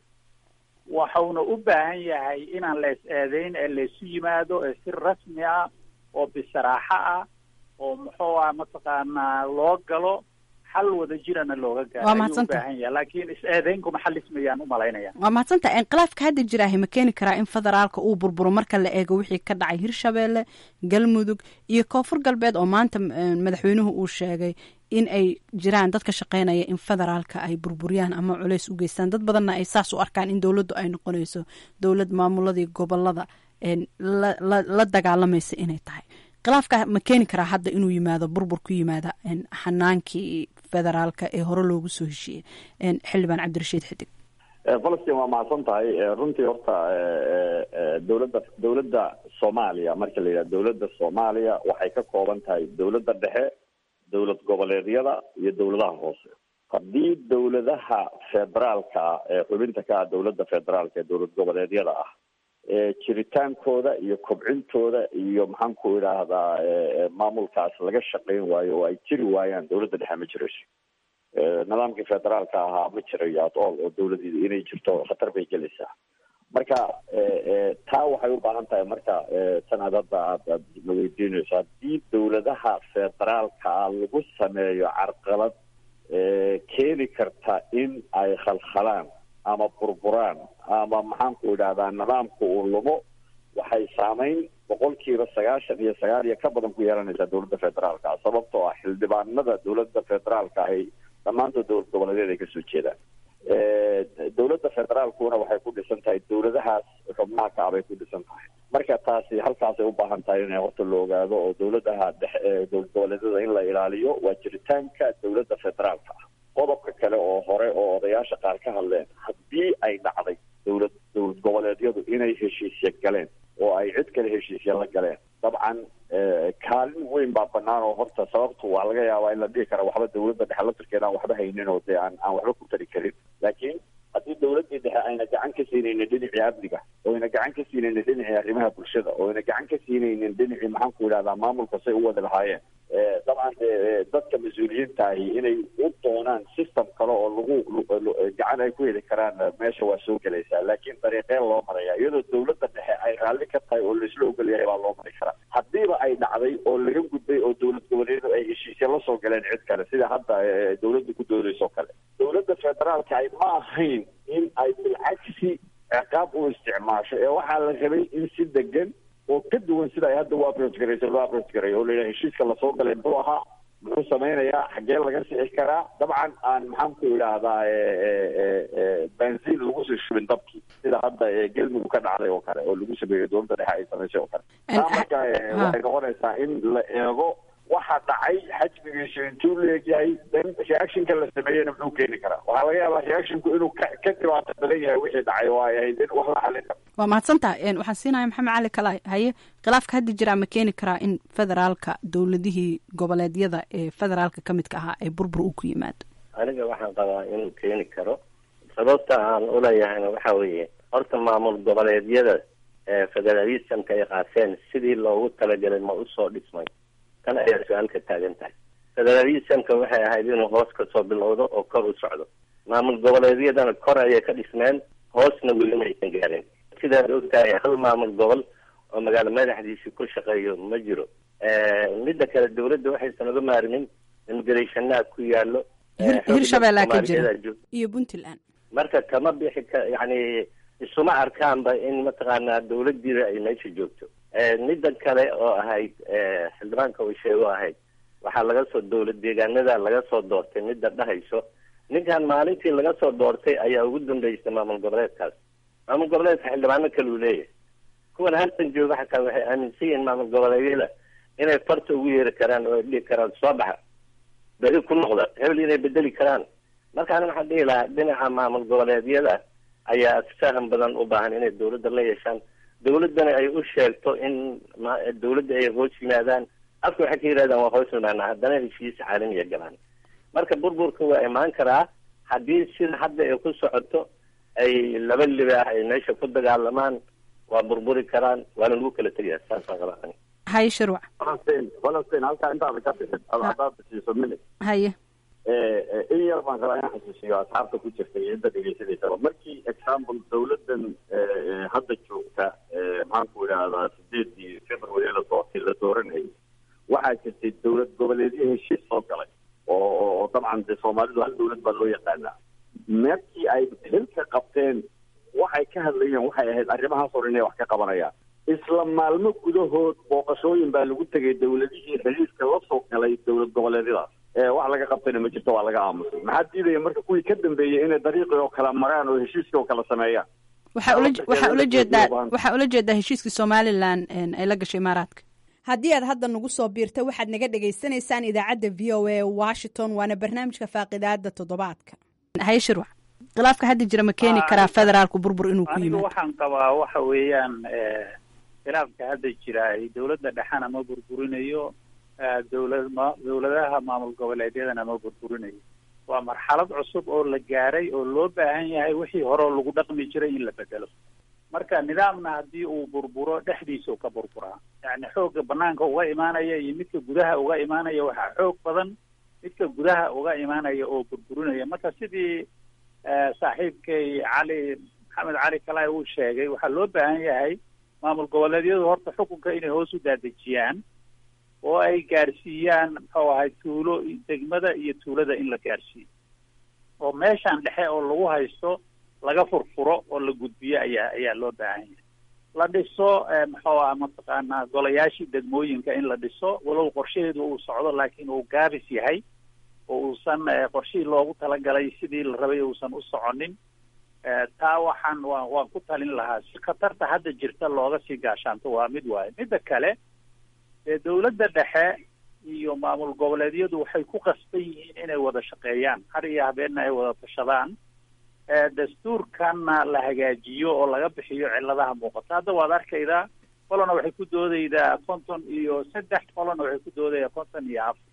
waxauna u baahan yahay inaan la is eedeyn ee laysu yimaado ee si rasmi ah oo bisaraaxo ah oo muxuu ah mataqaanaa loo galo xal wada jirana looga gaaro Waa ayuu u mahadsantahay. baahan yahay laakiin is-eedeyn kuma xalismayaan u malaynaya waa mahadsantahay inqilaafka hadda jiraahi ma keeni karaa in federaalka uu burburo marka la eego wixii ka dhacay hirshabeelle galmudug iyo koonfur galbeed oo maanta eh, madaxweynuhu uu sheegay in ay jiraan dad ka shaqeynaya in federaalka ay burburiyaan ama culays u geystaan dad badanna ay saas u arkaan in dowladdu ay noqonayso dowlad maamuladii gobolada een, la, la, la dagaalamaysa inay tahay khilaafka ma keeni karaa hadda inuu yimaado burbur ku yimaada een, xanaankii federaalka ee hore loogu soo heshiiyey een, xildhibaan cabdirashiid xidig falastiin waa mahadsan tahay Eh, runtii horta eh, eh, dowladda dowladda soomaaliya marka la yidhaha dowladda soomaaliya waxay ka kooban tahay dowladda dhexe dowlad goboleedyada iyo dowladaha hoose haddii dowladaha federaalka ah ee xubinta ka ah dowladda federaalka ee dowlad goboleedyada ah ee jiritaankooda iyo kobcintooda iyo maxaan ku idhaahdaa eh, eh, maamulkaas laga shaqayn waayo oo ay jiri waayaan dowladda dhexe ma jirayso Eh, nidaamkii federaalka ahaa ma jirayo at all oo dowladii inay jirto khatar bay gelaysaa marka eh, eh, taa waxay u baahan tahay marka eh, tan aad hadda aad aad la weydiinayso haddii dowladaha federaalka ah lagu sameeyo carqalad eh, keeni karta in ay khalkhalaan ama burburaan ama maxaan ku idhahdaa nidaamka uu lumo waxay saameyn boqolkiiba sagaashan iyo sagaal iyo ka badan ku yeelanaysaa dowladda federaalka ah sababtoo ah xildhibaanada dowladda federaalka ahy dhammaantood dowlad goboleedyada ay kasoo jeedaan Eh, dowladda federaalkuna waxay ku dhisan tahay dowladahaas xubnaha ka ah bay ku dhisan tahay marka taasi halkaasay u baahan tahay in horta la ogaado oo dowladaha dhexe ee dowlad goboleedyada in la ilaaliyo waa jiritaanka dowladda federaalka ah qodobka kale oo hore oo odayaasha qaar ka hadleen haddii ay dhacday dowlad dowlad goboleedyadu inay heshiisya galeen oo ay cid kale heshiisya la galeen dabcan eh, kaalin weyn baa banaan oo horta sababtu waa laga yaabaa in la dhihi kara waxba dowladda dhexe laftirkeeda aan waxba haynin oo dee aan aan waxba ku tari karin laakiin haddii dowladdii dhexe ayna gacan ka siinaynin dhinacii amniga oo ayna gacan ka siinaynin dhinacii arrimaha bulshada oo ayna gacan ka siinaynin dhinacii maxaan ku idhahdaa maamulka say u wada lahaayeen Eh, dabcan dee eh, dadka mas-uuliyiinta ahi inay u doonaan system kale oo lagu lu- lu- gacan ay ku heli karaan eh, meesha waa soo gelaysaa laakiin dariiqeen loo maraya iyadoo dowladda dhexe ay raalli ka tahay oo laisla ogol yahay baa loo mari karaa haddiiba ay dhacday oo laga gudbay oo dowlad goboleedu ay heshiisya la soo galeen cid kale sida hadda eh, dowladda ku doodayso kale dowladda federaalka ay ma ahayn in ay bilcagsi ciqaab u isticmaasho ee waxaa la rabay in si degan oo ka duwan sida ay hadda u approach garayso loo approach garayo oo layidhaha heshiiska lasoo galay muxuu ahaa muxuu samaynayaa xaggee laga sixi karaa dabcan aan maxaan ku idhaahdaa benziin lagu sii shubin dabkii sida hadda gelmudug ka dhacday oo kale oo lagu sameeyo dowladda dhexe ay samaysay oo kale taa marka waxay noqonaysaa in la eego waxa dhacay xajmigiisu intuu leegyahay then reactionka la sameeyena muxuu keeni karaa waxaa laga yaabaa reactionku inuu ka ka dhibaato badan yahay wixii dhacay oo ay ahayd in wax la xalin karo waa mahadsantaha waxaan siinaya maxamed cali kalaay haye khilaafka hadda jira ma keeni karaa in federaalka dowladihii goboleedyada ee federaalka ka midka ahaa ay burbur u ku yimaado aniga waxaan qabaa inuu keeni karo sababta aan uleeyahayna waxa weeye horta maamul goboleedyada ee federalismka ay qaateen sidii loogu talagalay ma usoo dhismay tan ayaa su-aal ka taagan tahay federalismka waxay ahayd inuu hoos kasoo bilowdo oo kor u socdo maamul goboleedyadana kor ayay ka dhismeen hoosna weli maysan gaarin sidaad ogtahay hal maamul gobol oo magaalo madaxdiisi ku shaqeeyo ma jiro midda kale dawladda waxaysan uga maarmin imigration-naa ku yaalo hirshabeellaa ka jira iyo puntland marka kama bixi ka yani isuma arkaanba in mataqaanaa dawladdiida ay meesha joogto midda kale oo ahayd xildhibaanka uu sheego ahayd waxaa laga soo dawlad deegaanada laga soo doortay midda dhahayso ninkan maalintii laga soo doortay ayaa ugu dambeysay maamul goboleedkaas maamul goboleedka xildhibaano kale uu leeyahay kuwan halkan jooga xataa waxay aaminsan yihiin maamul goboleedyada inay farta ugu yeeri karaan oo ay dhihi karaan soo baxa beri ku noqda hebel inay bedeli karaan marka ani waxaan dhihi lahaa dhinaca maamul goboleedyada ayaa faham badan u baahan inay dawladda la yeeshaan dawladdana ay u sheegto in dawladda ay hoos yimaadaan afka waxay ka yidhahdaan waa hoos yimaanaa haddana heshiis caalamiya galaan marka burburka waa imaan karaa haddii sida hadda ay ku socoto ay laba libaax ay meesha ku dagaalamaan waa burburi karaan waana lagu kala tegaya saasaan qabaa haye shirwac falastiin falastiin halkaa intaada ka bixin hadaad siiso mili haye in yar baan rabaa inaan xasuusiyo asxaabta ku jirta iyo inta dhegeysanaysaba markii example dawladdan hadda joogta maxaan ku idhaahdaa sideedii february la doortay la dooranayay waxaa jirtay dawlad goboleedyo heshiis soo galay oo oo dabcan dee soomaalidu hal dawlad baa loo yaqaanaa markii ay xilka qabteen waxay ka hadlayeen waxay ahayd arrimahaas hor inay wax ka qabanayaan isla maalmo gudahood booqashooyin baa lagu tegay dawladihii xiriirka la soo galay dawlad goboleedyadaas wax laga qabtayna ma jirto waa laga aamusay maxaa diidaya marka kuwii ka dambeeyey inay dariiqii oo kala maraan oo heshiiskii oo kala sameeyaan waxaa ula waxaa ula jeedaa waxaa ula jeedaa heshiiskii somalilan ay la gashay imaaraadka haddii aad hadda nagu soo biirta waxaad naga dhagaysanaysaan idaacadda v o a washington waana barnaamijka faaqidaada toddobaadka haye shirwac khilaafka hadda jira ma keeni karaa federaalku burbur inuu ku anigu yimaado waxaan qabaa waxa weeyaan khilaafka hadda jira ay dawladda dhexena ma burburinayo dawlad ma dawladaha maamul goboleedyadana ma burburinayo waa marxalad cusub oo la gaaray oo loo baahan yahay wixii hore oo lagu dhaqmi jiray in la bedelo marka nidaamna haddii uu burburo dhexdiisa u ka burburaa yani xoogga banaanka uga imaanaya iyo midka gudaha uga imaanaya waxaa xoog badan midka gudaha uga imaanaya oo burburinaya marka sidii saaxiibkay cali maxamed cali kalay uu sheegay waxaa loo baahan yahay maamul goboleedyadu horta xukunka inay hoos u daadejiyaan oo ay gaarsiiyaan muxuu ahay tuulo degmada iyo tuulada in la gaarsiiyo oo meeshan dhexe oo lagu haysto laga furfuro oo la gudbiyo ayaa ayaa loo baahan yahay la dhiso muxuu aha mataqaanaa golayaashii degmooyinka in la dhiso walow qorshaheedu uu socdo laakiin uu gaabis yahay oo uusan qorshihii loogu talagalay sidii la rabay uusan u soconin taa waxaan waa waan ku talin lahaa si khatarta hadda jirta looga sii gaashaanto waa mid waaye midda kale dee dawladda dhexe iyo maamul goboleedyadu waxay ku qasban yihiin inay wada shaqeeyaan har iyo habeenna ay wada tashadaan dastuurkanna la hagaajiyo oo laga bixiyo ciladaha muuqata hadda waad arkaydaa qolona waxay ku doodaydaa konton iyo saddex qolona waxay ku doodaydaa konton iyo afar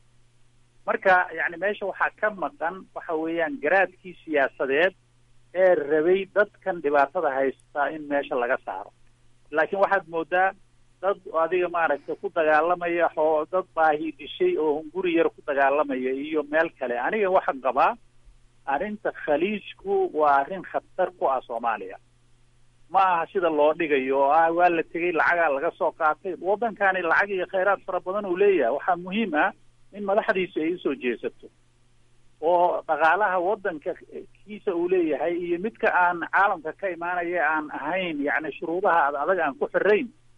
marka yani meesha waxaa ka maqan waxa weeyaan garaadkii siyaasadeed ee rabay dadkan dhibaatada haystaa in meesha laga saaro laakiin waxaad moodaa dad adiga maaragtay ku dagaalamaya oo dad baahi dishay oo hunguri yar ku dagaalamaya iyo meel kale aniga waxaan qabaa arrinta khaliijku waa arrin khatar ku ah soomaaliya ma aha sida loo dhigayo oo ah waa la tegey lacagaa laga soo qaatay waddankani lacag iyo khayraad fara badan uu leeyahay waxaa muhiim ah in madaxdiisu ay usoo jeesato oo dhaqaalaha waddanka kiisa uu leeyahay iyo midka aan caalamka ka imaanaya aan ahayn yacni shuruudaha ad adag aan ku xirayn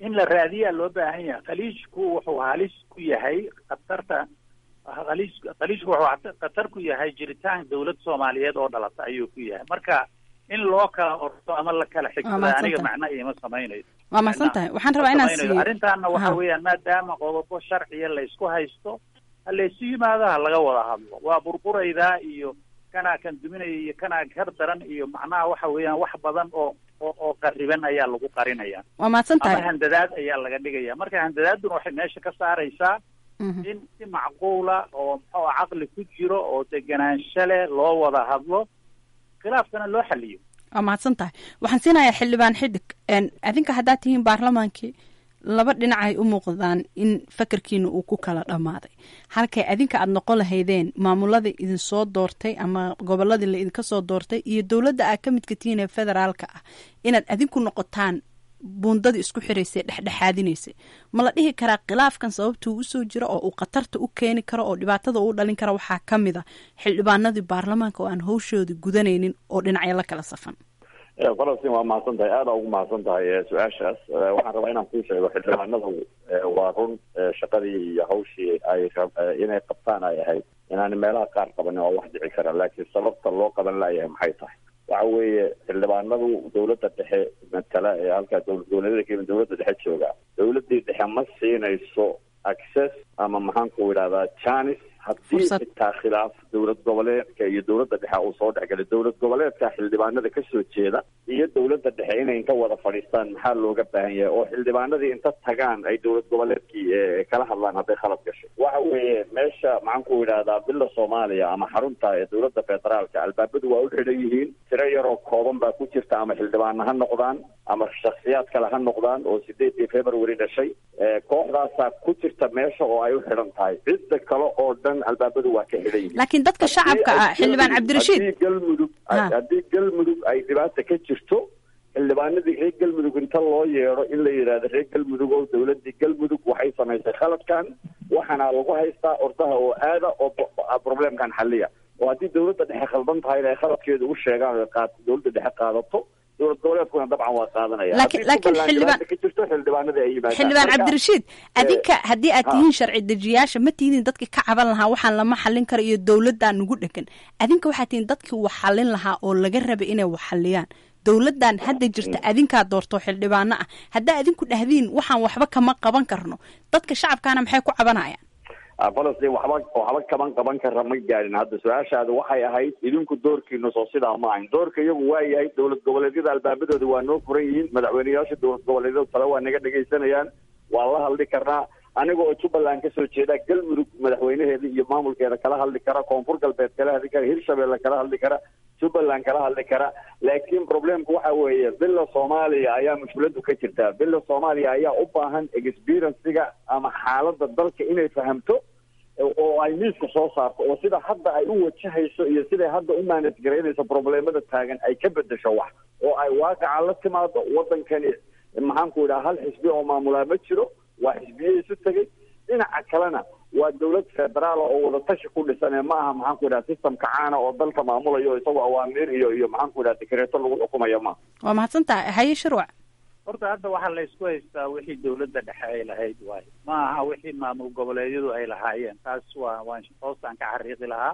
in la raadiyaa loo baahan yahay khaliijku wuxuu halis ku yahay khatarta khaliij khaliijku wuxuu khatar ku yahay jiritaan dawlad soomaaliyeed oo dhalata ayuu ku yahay marka in loo kala orto ama la kala xigtada aniga macna iima samaynayo waa mahadsan tahay waxaan rabaa inaan siiyo arrintaana waxa weeyaan maadaama qodobo sharciya la isku haysto ha laysu yimaado ha laga wada hadlo waa burburaydaa iyo kanaa kan duminaya iyo kanaa kar daran iyo macnaha waxa weeyaan wax badan oo oo oo qariban ayaa lagu qarinaya waa mahadsan ama tahay handadaad ayaa laga dhigaya marka handadaaduna waxay meesha ka saaraysaa in si macquula oo muxuu ah caqli ku jiro oo deganaansho leh loo wada hadlo khilaafkana loo xaliyo waa mahadsan tahay waxaan siinayaa xildhibaan xidig adinka haddaad tihiin baarlamaankii laba dhinacay u muuqdaan in fakarkiina uu ku kala dhammaaday halkay adinka aada noqon lahaydeen maamuladii idinsoo doortay ama goboladii la idinka soo doortay iyo dowladda aad ka midka tihiin ee federaalka ah inaad adinku noqotaan buundadii isku xiraysay dhexdhexaadinaysay ma la dhihi karaa khilaafkan sababtuu usoo jiro oo uu khatarta u keeni karo oo dhibaatada uu dhalin kara waxaa ka mid a xildhibaanadii baarlamaanka oo aan hawshoodii gudanaynin oo dhinacyo la kala safan falastiin waa mahadsan tahay aada ugu mahadsan tahay su-aashaas waxaan rabaa inaan kuu sheego xildhibaanadu waa run shaqadii iyo hawshii ay inay qabtaan ay ahayd inaan meelaha qaar qabanin waa wax dhici kara laakiin sababta loo qaban laayahay maxay tahay waxa weeye xildhibaanadu dawladda dhexe matala ee halkaa dowlad goboleedyada kenya dawladda dhexe jooga dawladdii dhexe ma siinayso access ama maxaanku idhahdaa janis haddii xitaa khilaaf dowlad goboleedka iyo dowladda dhexe uu soo dhexgalay dowlad goboleedka xildhibaanada kasoo jeeda iyo dowladda dhexe inay inta wada fadhiistaan maxaa looga baahan yahay oo xildhibaanadii inta tagaan ay dowlad goboleedkii kala hadlaan hadday khalad gashay waxa weeye meesha maxaanku idhahdaa bila soomaaliya ama xarunta ee dowladda federaalka albaabadu waa u xidhan yihiin tiro yaroo kooban baa ku jirta ama xildhibaana ha noqdaan ama shaksiyaad kale ha noqdaan oo sideedii february dhashay kooxdaasaa ku jirta meesha oo ay u xidhan tahay cidda kale oo dhan albaabadu waa ka xidhan yihiin laakiin dadka shacabka ah xildhibaan cabdirashiid haddii galmudug haddii galmudug ay dhibaata ka jirto xildhibaanadii reer galmudug inta loo yeedho in la yidhaahdo reer galmudug oo dowladii galmudug waxay samaysay khaladkan waxaana lagu haystaa ordaha oo aada oo problemkan xaliya oo haddii dowladda dhexe khaldan tahay inay khaladkeeda u sheegaan oo qaad dowladda dhexe qaadato dowlad goboleedkuna dabcan waa qaadanaya laakiin laakiin xildhibaan ka jirto xildhibaanadii ay yimaadaan xildhibaan Marka, cabdirashiid adinka haddii aad ha. tihiin sharci dejiyaasha ma tihiin dadkii ka caban lahaa waxaan lama xallin karo iyo dowladdaa nugu dhegan adinka waxaad tihiin dadkii wax xallin lahaa oo laga rabay inay wax xalliyaan dowladdan hadda jirta adinkaa doorto xildhibaano ah haddaa adinku dhahdiin waxaan waxba kama qaban karno dadka shacabkaana maxay ku cabanayaan Ah, falastiin waxba waxba kaban qaban kara ma gaadhin hadda su-aashaada waxay ahayd idinku doorkiina soo sidaa ma ahayn doorka iyagu waa yahay dowlad goboleedyada albaabadooda waa noo furan yihiin madaxweyneyaasha dowlad goboleedyada tale waa naga dhegaysanayaan waa la hadli karnaa aniga oo jubbaland kasoo jeeda galmudug madaxweynaheeda iyo maamulkeeda kala hadli kara koonfur galbeed kala hadli kara hirshabelle kala hadli kara jubbaland kala hadli kara laakiin problemku waxa weeye bila soomaaliya ayaa mushkiladu ka jirtaa bila soomaaliya ayaa u baahan experiencega ama xaaladda dalka inay fahamto oo ay miiska soo saarto oo sida hadda ay u wajahayso iyo siday hadda u manage garaynayso problemada taagan ay ka bedesho wax oo ay waaqaca la timaado wadankani maxaanku idhaha hal xisbi oo maamulaa ma jiro waa xisbiye isu tegay dhinaca kalena waa dowlad federaala oo wadatashi ku dhisan ee ma aha maxaanku idhaha systemka caana oo dalka maamulayo isagoo awaamiir iyo iyo maxaanku idhaha dekreeto lagu xukumayo ma waa mahadsan tahay haye shirwac horta hadda waxaa la isku haystaa wixii dowladda dhexe ay lahayd waayo ma aha wixii maamul goboleedyadu ay lahaayeen taas waa waan hoostaan ka xariiqi lahaa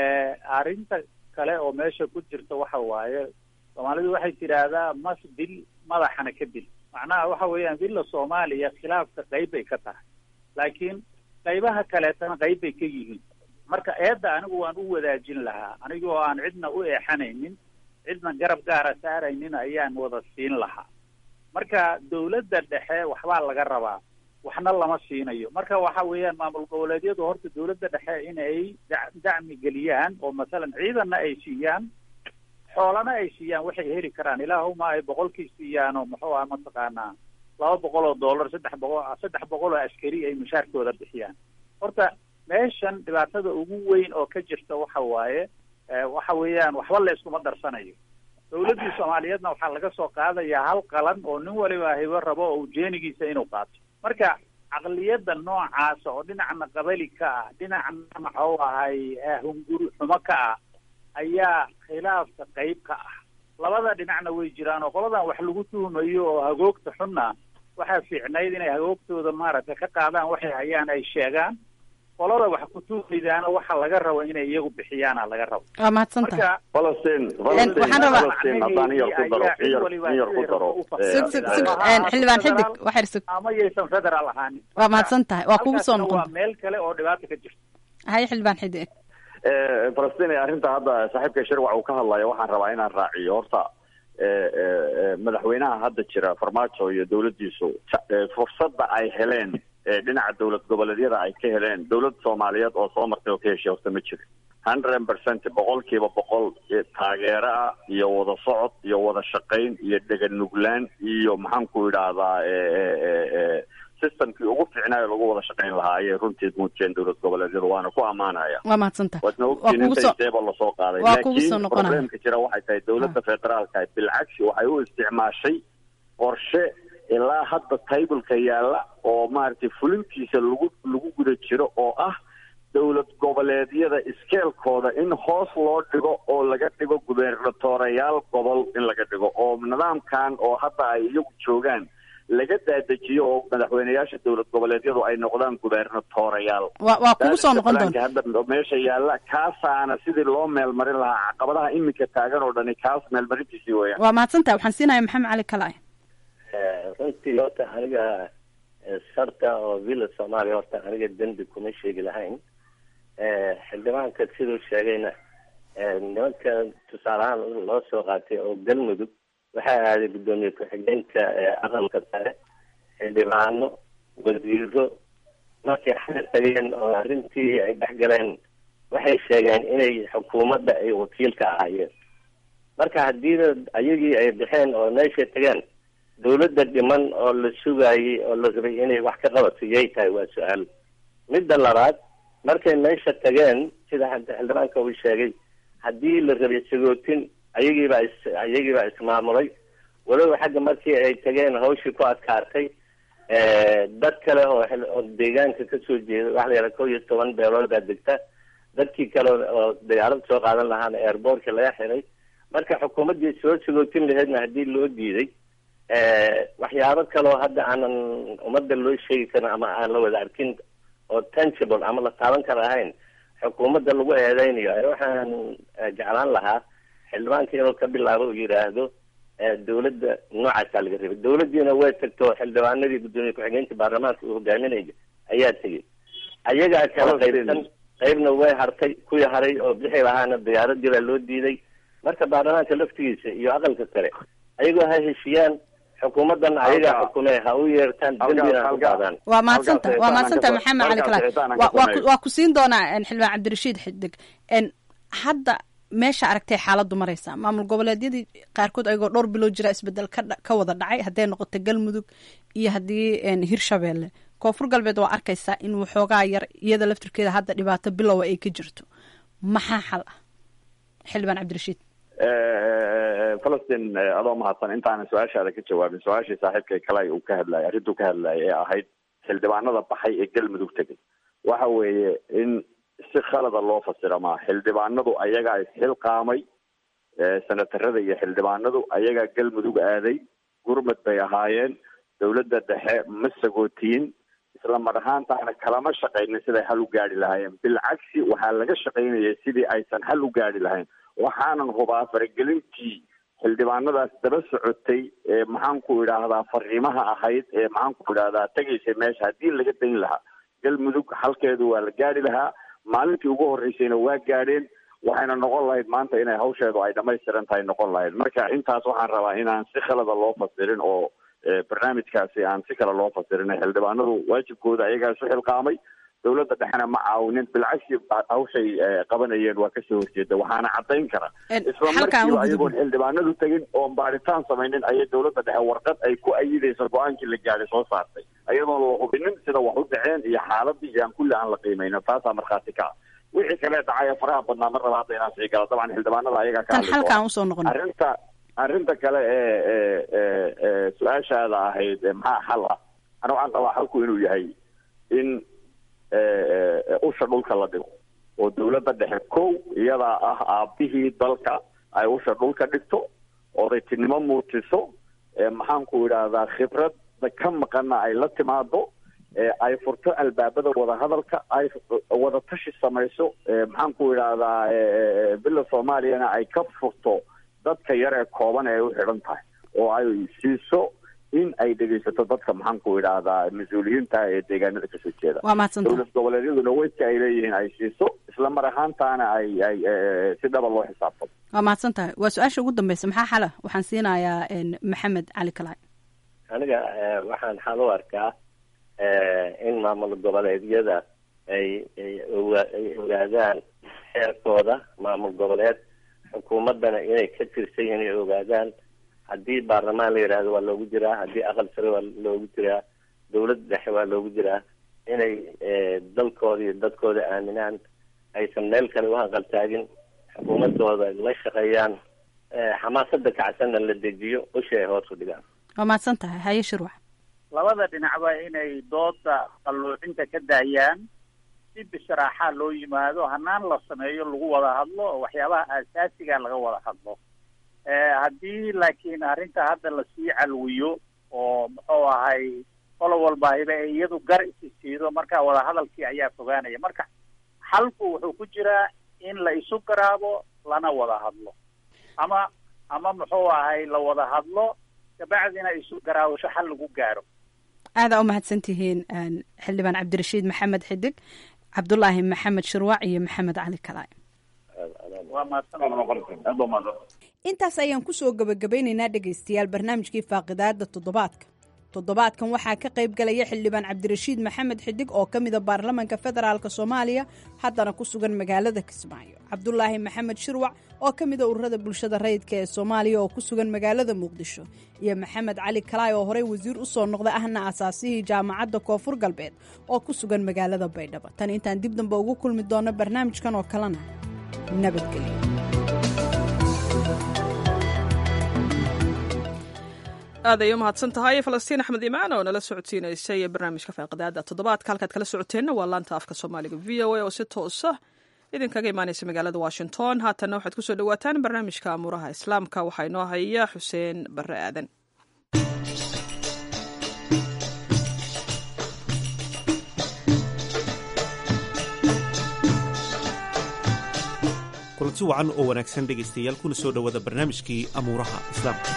arrinta kale oo meesha ku jirta waxa waaye soomaalidu waxay tidhaahdaa mas dil madaxana ka dil macnaha waxa weeyaan dilla soomaaliya khilaafka qayb bay ka tahay laakiin qaybaha kaleetana qayb bay ka yihiin marka eedda anigu waan u wadaajin lahaa anigoo aan cidna u eexanaynin cidna garab gaara saaraynin ayaan wada siin lahaa marka dowladda dhexe waxbaa laga rabaa waxna lama siinayo marka waxa weeyaan maamul goboleedyadu horta dowladda dhexe in ay da- dacmi geliyaan oo masalan ciidanna ay siiyaan xoolana ay siiyaan waxay heli karaan ilaahuma ay boqolkii siiyaan oo muxuu ah mataqaanaa laba boqol oo dollar saddex boqol saddex boqol oo askari ay mushaarkooda bixiyaan horta meeshan dhibaatada ugu weyn oo ka jirta waxa waaye eh, waxa weeyaan waxba la iskuma darsanayo dowladdii soomaaliyeedna waxaa laga soo qaadayaa hal qalan oo nin waliba hibo rabo oo ujeenigiisa inuu qaato marka caqliyadda noocaasa oo dhinacna qabali ka ah dhinacna maxuu ahay eh, hunguri xumo ka ah ayaa khilaafka qayb ka ah labada dhinacna way jiraan oo qoladan wax lagu tuhumayo oo hagoogta xunna waxaa fiicnayd inay hagoogtooda maaragtay ka qaadaan waxay hayaan ay sheegaan qolada wax ku tuulidaana waxa laga rabo inay iyagu bixiyaana laga rabo waa mahadsantahay marka falastiin waxaan rabaa- falastiin haddaan yar ku daro yar yar ku daro sug sug sug een, xildhibaan xidig waxyar sug ama yaysan federal ahaanin waa mahadsan tahay waa kugu soo Halkaasna noqon waa meel kale oo dhibaata ka jirta haye xildhibaan xidig Eh, falastiin arrinta hadda saaxiibka shirwac uu ka hadlayo waxaan rabaa inaan raaciyo horta eh, eh, eh, madaxweynaha hadda jira farmaajo iyo dowladdiisu ta- eh, fursadda ay heleen eh, dhinaca dowlad goboleedyada ay ka heleen dowlad soomaaliyeed oo soo martay oo ka heshay horta ma jiro hundred percent boqolkiiba boqol eh, taageero ah iyo wada socod iyo wada shaqayn iyo dhegan nuglaan iyo maxaan ku idhaahdaa eh, eh, eh, eh, systemkii ugu fiicnaayo lagu wada shaqayn lahaa ayay runtii muujiyeen dowlad goboleedyadu waana ku ammaanaya waa mahadsan tahay waadna waa ogtiin kugu inta soo isteeba lasoo qaaday waa kugu soo laakiin noqonaya. problemka jira waxay tahay dowladda federaalka bilcagsi waxay u isticmaashay qorshe ilaa hadda taybulka yaalla oo maaragtay fulintiisa lagu lagu guda jiro oo ah dowlad goboleedyada iskeelkooda in hoos loo dhigo oo laga dhigo gubernatoreyaal gobol in laga dhigo oo nidaamkan oo hadda ay iyagu joogaan laga daadejiyo oo madaxweyneyaasha dowlad goboleedyadu ay noqdaan gubernatoreyaal waa waa kugu soo noqon doona Federaalka hadda meesha yaalla kaasaana sidii loo meelmarin lahaa caqabadaha iminka taagan oo dhani kaas meelmarintiisii weeyaan waa mahadsan tahay waxaan siinaya maxamed cali kalaaye runtii horta aniga eh, sarta oo villa soomaaliya horta aniga dembi kuma sheegi lahayn Eh, xildhibaanka siduu sheegayna eh, nimanka tusaale ahaan loo soo qaatay oo galmudug waxaa aaday guddoomiye ku-xigeenka eh, aqalka sare xildhibaano wasiiro markay xal tageen oo arrintii ay dhex galeen waxay sheegeen inay xukuumadda ay wakiil ka ahaayeen marka haddiina ayagii ay bixeen oo meeshay tageen dawladda dhiman oo la sugaayey oo la rabay inay wax ka qabato yay tahay waa su-aal midda labaad markay meesha tageen sida hadda xildhibaanka uu sheegay haddii la rabay sagootin ayagiibaa is ayagiibaa ismaamulay walow xagga markii ay tageen hawshii ku adkaatay dad kale oo xil- oo deegaanka kasoo jeeda waxa la yidhaha kow iyo toban beelood baa degta dadkii kale oo diyaarad soo qaadan lahaana airbortka laga xiray marka xukuumaddii soo sagootin laheedna haddii loo diiday waxyaabo kaleoo hadda aanan ummadda loo sheegi karin ama aan la wada arkin oo tangible ama la taaban kara ahayn xukuumadda lagu eedeynayo ee waxaan eh, jeclaan lahaa xildhibaanka inuu ka bilaabo uu yidhaahdo eh, dawladda noocaasaa laga rabay dawladdiina way tagto xildhibaanadii guddoomiye ku-xigeenka baarlamaanka uu hogaaminaya ayaa tegey ayagaa kala qaybsan qaybna way hartay kuwii haray oo bixi lahaana diyaaradii baa loo diiday marka baarlamaanka laftigiisa iyo aqalka sare ayagoo ha heshiiyaan xukuumaddan ayagaa Halka- xukumee ha u yeertaan halka- dembina ha u halka- qaadaan waa mahadsanta halkaas waa xitaan mahadsanta aan ka maxamed soo- cali halkaas kalaay xitaan aan waa ka waa ku- sameeyo. waa ku siin doonaa en, xildhibaan cabdirashiid xidig en hadda meesha aragtay xaaladdu maraysa maamul goboleedyadii qaarkood ayagoo dhowr bilood jira isbedel ka dha- ka wada dhacay hadday noqoto galmudug iyo haddii en, hirshabeelle koonfur galbeed waa arkaysaa in waxoogaa yar iyada laftirkeeda hadda dhibaato bilowa ay ka jirto maxaa xal ah xildhibaan cabdirashiid falastiin eh, adoo mahadsan intaanan su-aashaada ka jawaabin su-aashii saaxiibkay kale uu ka hadlayay arrintuu ka hadlayay ee ahayd xildhibaanada baxay ee galmudug tegay waxa weeye in si khalada loo fasira maa xildhibaanadu ayagaa isxilqaamay eh, senatarada iyo xildhibaanadu ayagaa galmudug aaday gurmad bay ahaayeen dowladda dhexe ma sagootiyin isla mar ahaantaana kalama shaqaynin siday hal u gaari lahaayeen bilcagsi waxaa laga shaqaynayay sidii aysan hal u gaari lahayn waxaanan hubaa faragelintii xildhibaanadaas daba socotay ee maxaan ku idhaahdaa fariimaha ahayd ee maxaan ku idhaahdaa tegaysay meesha haddii laga dayn lahaa galmudug halkeedu waa la gaari lahaa maalintii ugu horreysayna waa gaadheen waxayna noqon lahayd maanta inay hawsheedu ay dhamaystiran tahay noqon lahayd marka intaas waxaan rabaa inaan si khalada loo fasirin oo eh, barnaamijkaasi aan si kale loo fasirin xildhibaanadu waajibkooda ayagaa isu xilqaamay dowladda dhexena ma caawinin bilcagsi ba- hawshay eh, qabanayeen waa kasoo horjeeda waxaana caddayn kara En, isla halkaan u markiiba gudubno. ayagoon xildhibaanadu tegin oon baaritaan samaynin ayay dowladda dhexe warqad ay ku ayidayso go-aankii la gaadhay soo saartay ayadoon la hubinin sida wax u dhaceen iyo xaaladii iyo aan kulli aan la qiimaynin taasaa markhaati ka ah wixii kale dhacaya faraha badnaa mar raba hadda inaan sii gala dabcan xildhibaanada ayagaa ka tan hadli doona. halkaan usoo noqono arrinta arrinta kale ee ee ee ee su-aashaada ahayd ee maxaa xal ah ana waxaan qabaa xalku inuu yahay in ee, ee, usha dhulka la dhigo oo dowladda dhexe kow iyadaa ah aabihii dalka ay usha dhulka dhigto odaytinimo muujiso ee maxaan ku idhaahdaa khibrad ka maqana ay la timaado ay furto albaabada wadahadalka ay wada tashi samayso maxaan ku idhaahdaa bila soomaaliyana ay ka furto dadka yar ee kooban ee u xidhan tahay oo ay siiso in ay dhegeysato dadka maxaan ku idhaahdaa mas-uuliyiinta ee deegaanada kasoo jeeda waa mahadsanta dowlad goboleedyaduna weydka ay leeyihiin ay siiso isla mar ahaantaana ay ay si dhaba loo xisaabtamo waa mahadsan tahay waa su-aasha ugu dambeysa maxaa xala waxaan siinayaa maxamed cali kalaay aniga waxaan xal u arkaa in maamul goboleedyada ay ay ay ogaadaan xeerkooda maamul goboleed xukuumaddana inay ka tirsan yihiin ay ogaadaan haddii baarlamaan la yidhaahdo waa loogu jiraa haddii aqal sare waa loogu jiraa dawladda dhexe waa loogu jiraa inay dalkooda iyo dadkooda aaminaan aysan meel kale u hanqaltaagin xukuumadooda la shaqeeyaan xamaasada kacsanna la dejiyo ushi ay hoos u dhigaan waa mahadsan tahay haye shirwax labada dhinacba inay dooda qalluucinta ka daayaan si bisharaaxaa loo yimaado hanaan la sameeyo lagu wada hadlo oo waxyaabaha aasaasiga laga wada hadlo haddii laakiin arrinta hadda lasii calwiyo oo muxuu ahay qolo walbaahiba ay iyadu gar isi siido marka wadahadalkii ayaa fogaanaya marka xalku wuxuu ku jiraa in la isu garaabo lana wada hadlo ama ama muxuu ahay la wada hadlo kabacdina isu garaawasho xal lagu gaaro aadaa u mahadsan tihiin xildhibaan cabdirashiid maxamed xidig cabdulaahi maxamed shirwac iyo maxamed cali kalaay intaas ayaan kusoo gabagabaynaynaa dhegaystayaal barnaamijkii faaqidaada toddobaadka toddobaadkan waxaa ka qayb galaya xildhibaan cabdirashiid maxamed xidig oo ka mida baarlamaanka federaalk soomaaliya haddana ku sugan magaalada kismaayo cabdulaahi maxamed shirwac oo ka mida ururada bulshada rayidka ee soomaaliya oo ku sugan magaalada muqdisho iyo maxamed cali kalaay oo horey wasiir usoo noqda ahna asaasihii jaamacadda koonfur galbeed oo ku sugan magaalada baydhabo tan intaan dib dambe ugu kulmi doono barnaamijkan oo kalena nabadgelyo aad ay u mahadsan tahay falastiin axmed imaan oo nala socodsiinaysay barnaamijka faaqidaada toddobaadka halkaad kala socoteenna waa laanta afka soomaaliga v o a oo si toosa idinkaga imaanaysa magaalada washington haatanna waxaad kusoo dhawaataan barnaamijka amuuraha islaamka waxaa inoo haya xuseen bare aadan kulanti wacan oo wanaagsan dhegaystayaal kuna soo dhowaada barnaamijkii amuuraha islaamka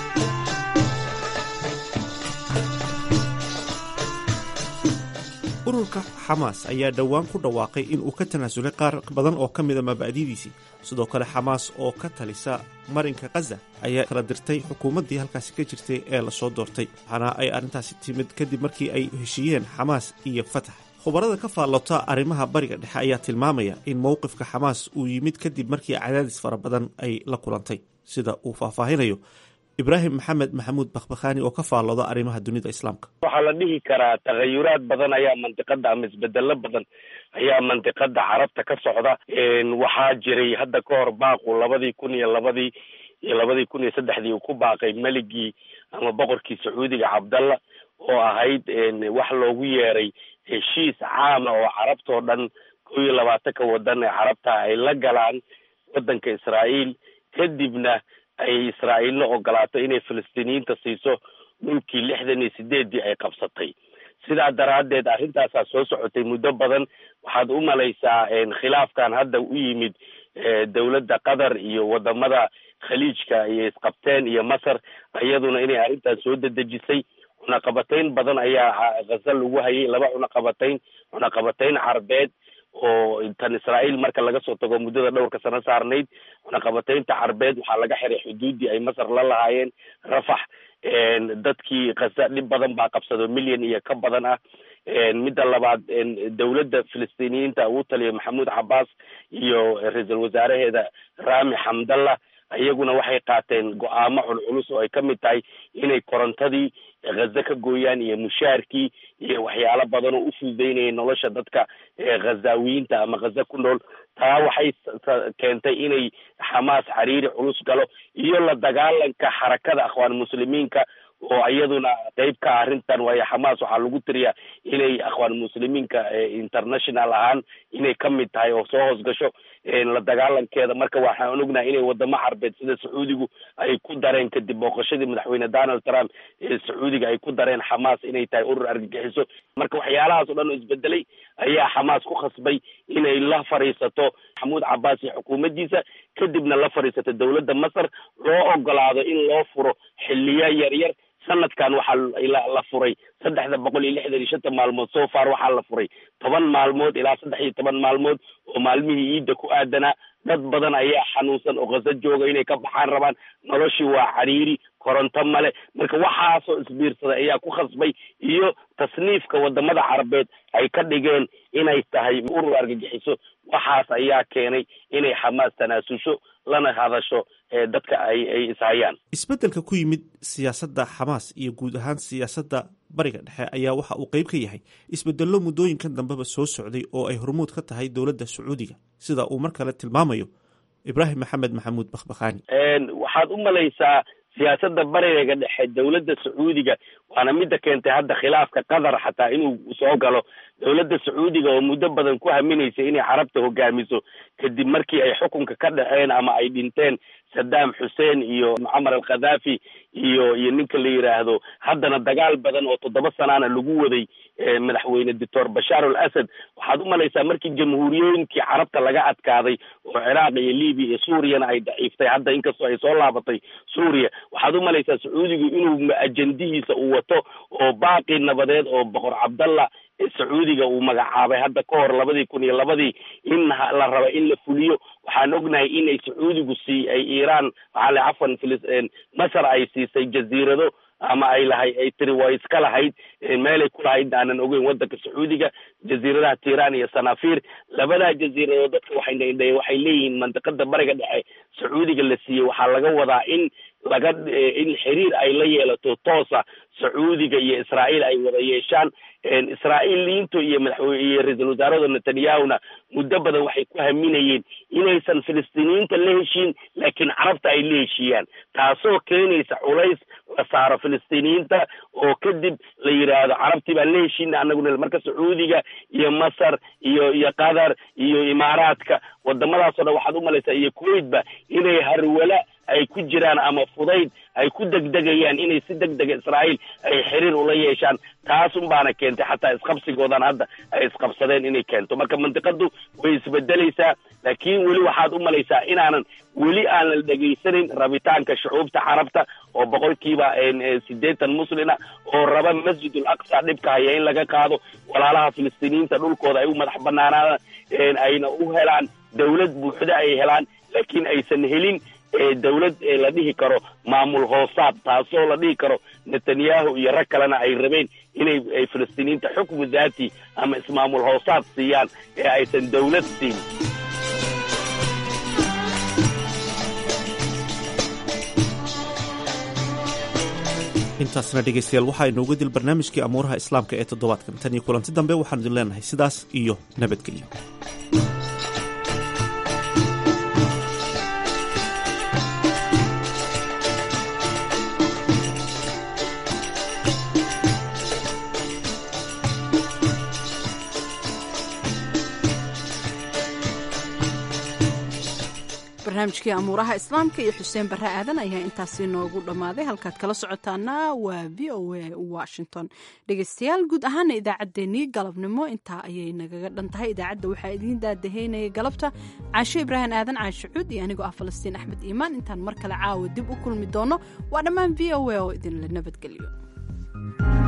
ururka xamaas ayaa dhowaan ku dhawaaqay in uu ka tanaasulay qaar badan oo ka mida mabaadidiisii sidoo kale xamaas oo ka talisa marinka khaza ayaa kala dirtay xukuumaddii halkaasi ka jirtay ee lasoo doortay waxaana ay arrintaasi timid kadib markii ay heshiiyeen xamaas iyo fatax khubarada ka faallota arrimaha bariga dhexe ayaa tilmaamaya in mowqifka xamaas uu yimid kadib markii cadaadis fara badan ay la kulantay sida uu faahfaahinayo ibraahim maxamed maxamuud bakhbakhaani oo ka faallooda arrimaha dunida islaamka waxaa la dhihi karaa tagayuraad badan ayaa mandiqada ama isbedelo badan ayaa mandiqada carabta ka socda waxaa jiray hadda ka hor baaqu labadii kun iyo labadii iyo labadii kun iyo saddexdii uu ku baaqay meligii ama boqorkii sacuudiga cabdalla oo ahayd wax loogu yeeray heshiis caama oo carabtao dhan kow iyo labaatanka wadan ee carabta ay la galaan wadanka israa'iil kadibna ay israa'iilna ogolaato inay falastiiniyiinta siiso dhulkii lixdan iyo sideeddii ay qabsatay sidaa daraaddeed arrintaasaa soo socotay muddo badan waxaad u malaysaa khilaafkan hadda u yimid dowladda qatar iyo wadamada khaliijka iyo isqabteen iyo masar iyaduna inay arrintan soo dedejisay cunaqabatayn badan ayaa khaza lagu hayay laba cunaqabatayn cunaqabatayn carbeed oo tan israa'iil marka laga soo tago muddada dhowrka sano saarnayd cunaqabataynta carbeed waxaa laga xiray xuduuddii ay masar la lahaayeen rafax dadkii khaza dhib badan baa qabsado milyan iyo ka badan ah midda labaad dowladda filistiiniyiinta uu taliya maxamuud cabaas iyo ra-iisul wasaaraheeda rami xamdallah iyaguna waxay qaateen go-aamo culculus oo ay ka mid tahay inay korontadii khaza ka gooyaan iyo mushaarkii iyo waxyaalo badan oo u fududeynaya nolosha dadka khazaawiyiinta ama khaza ku nool taa waxay keentay inay xamaas xariiri culus galo iyo la dagaalanka xarakada akhwaan muslimiinka oo iyaduna qeyb ka ah arrintan waayo xamaas waxaa lagu tiriyaa inay akhwaan muslimiinka international ahaan inay ka mid tahay oo soo hoosgasho la dagaalankeeda marka waxaan ognahay inay wadamo carbeed sida sacuudigu ay ku dareen kadib booqashadii madaxweyne donald trump ee sacuudiga ay ku dareen xamaas inay tahay urur argagixiso marka waxyaalahaas oo dhan oo isbedelay ayaa xamaas ku khasbay inay la fadhiisato maxamuud cabaas iyo xukuumaddiisa kadibna la fadhiisato dowladda masar loo ogolaado in loo furo xiliya yaryar sanadkan waxaa la furay saddexda boqol iyo lixdan iyo shanta maalmood so far waxaa la furay toban maalmood ilaa saddex iyo toban maalmood oo maalmihii ciidda ku aadanaa dad badan ayaa xanuunsan oo khaso jooga inay ka baxaan rabaan noloshii waa cariiri koronto male marka waxaasoo isbiirsaday ayaa ku khasbay iyo tasniifka wadamada carabeed ay ka dhigeen inay tahay urur argagixiso waxaas ayaa keenay inay xamaas tanaasusho lana hadasho dadka ay ay ishayaan isbeddelka ku yimid siyaasadda xamaas iyo guud ahaan siyaasadda bariga dhexe ayaa waxa uu qayb ka yahay isbedello muddooyinkan dambeba soo socday oo ay hormuud ka tahay dowladda sacuudiga sida uu mar kale tilmaamayo ibraahim maxamed maxamuud bakhbakhaani waxaad u malaysaa siyaasadda bariga dhexe dowladda sacuudiga waana midda keentay hadda khilaafka qatar xataa inuu soo galo dowladda sacuudiga oo muddo badan ku haminaysay inay carabta hogaamiso kadib markii ay xukunka ka dhaceen ama ay dhinteen saddam xuseen iyo mucamar al khadhafi iyo iyo ninka la yidhaahdo haddana dagaal badan oo toddoba sanaana lagu waday madaxweyne doctor bashaar al asad waxaad u malaysaa markii jamhuuriyooyinkii carabta laga adkaaday oo ciraaq iyo libiya iyo suuriyana ay daciiftay hadda inkastoo ay soo laabatay suuriya waxaad u malaysaa sacuudigu inuu ajendihiisa uu wato oo baaqi nabadeed oo boqor cabdallah sacuudiga uu magacaabay hadda ka hor labadii kun iyo labadii in la raba in la fuliyo waxaan ognahay inay sacuudigu sii ay iiraan waxaa la cafwan filis masar ay siisay jaziirado ama ay lahay ay tiri waa iska lahayd meelay ku lahayd aanan ogeyn waddanka sacuudiga jaziiradaha tiiraan iyo sanafir labadaa jaziiradood dadka waxay waxay leeyihiin mandiqada bariga dhexe sacuudiga la siiyey waxaa laga wadaa in laga in xiriir ay la yeelato toosa sacuudiga iyo israa'iil ay wada yeeshaan israa'iiliyiintu iyo madaxweyne iyo ra-iisul wasaarada netanyahuna muddo badan waxay ku haminayeen inaysan filistiiniyiinta la heshiin laakiin carabta ay la heshiiyaan taasoo keenaysa culays la saaro filistiiniyiinta oo kadib la yidhaahdo carabtii baan la heshiina anaguna marka sacuudiga iyo masar iyo iyo qatar iyo imaaraadka wadamadaasoo dhan waxaad u malaysaa iyo kuwaitba inay harwala ay ku jiraan ama fudayd ay ku degdegayaan inay si deg dega israa'iil ay xiriir ula yeeshaan taas un baana keentay xataa isqabsigoodan hadda ay isqabsadeen inay keento marka mandiqadu way isbedelaysaa laakiin weli waxaad u malaysaa inaanan weli aanan dhegaysanin rabitaanka shucuubta carabta oo boqolkiiba sideetan muslina oo raba masjidul aqsa dhibka haya in laga qaado walaalaha filistiiniyiinta dhulkooda ay u madax banaanaadaan ayna u helaan dawlad buuxda ay helaan laakiin aysan helin dawlad la dhihi karo maamul hoosaad taasoo la dhihi karo netanyahu iyo rag kalena ay rabeen inay filistiiniyiinta xukmu daati ama ismaamul hoosaad siiyaan ee aysan dawlad siin intaasna dhegaystayaal waxaa inooga dil barnaamijkii amuuraha islaamka ee toddobaadkan tan iyo kulanti dambe waxaanu idin leenahay sidaas iyo nabadgelyo barnaamijkii amuuraha islaamka iyo xuseen barre aadan ayaa intaasi noogu dhammaaday halkaad kala socotaana waa v o a washington dhegeystayaal guud ahaana idaacaddeenii galabnimo intaa ayay nagaga dhan tahay idaacadda waxaa idiin daadaheynaya galabta caasho ibraahim aadan caasho cuud iyo anigoo ah falastiin axmed iimaan intaan mar kale caawa dib u kulmi doono waa dhammaan v o a oo idinla nabadgelyo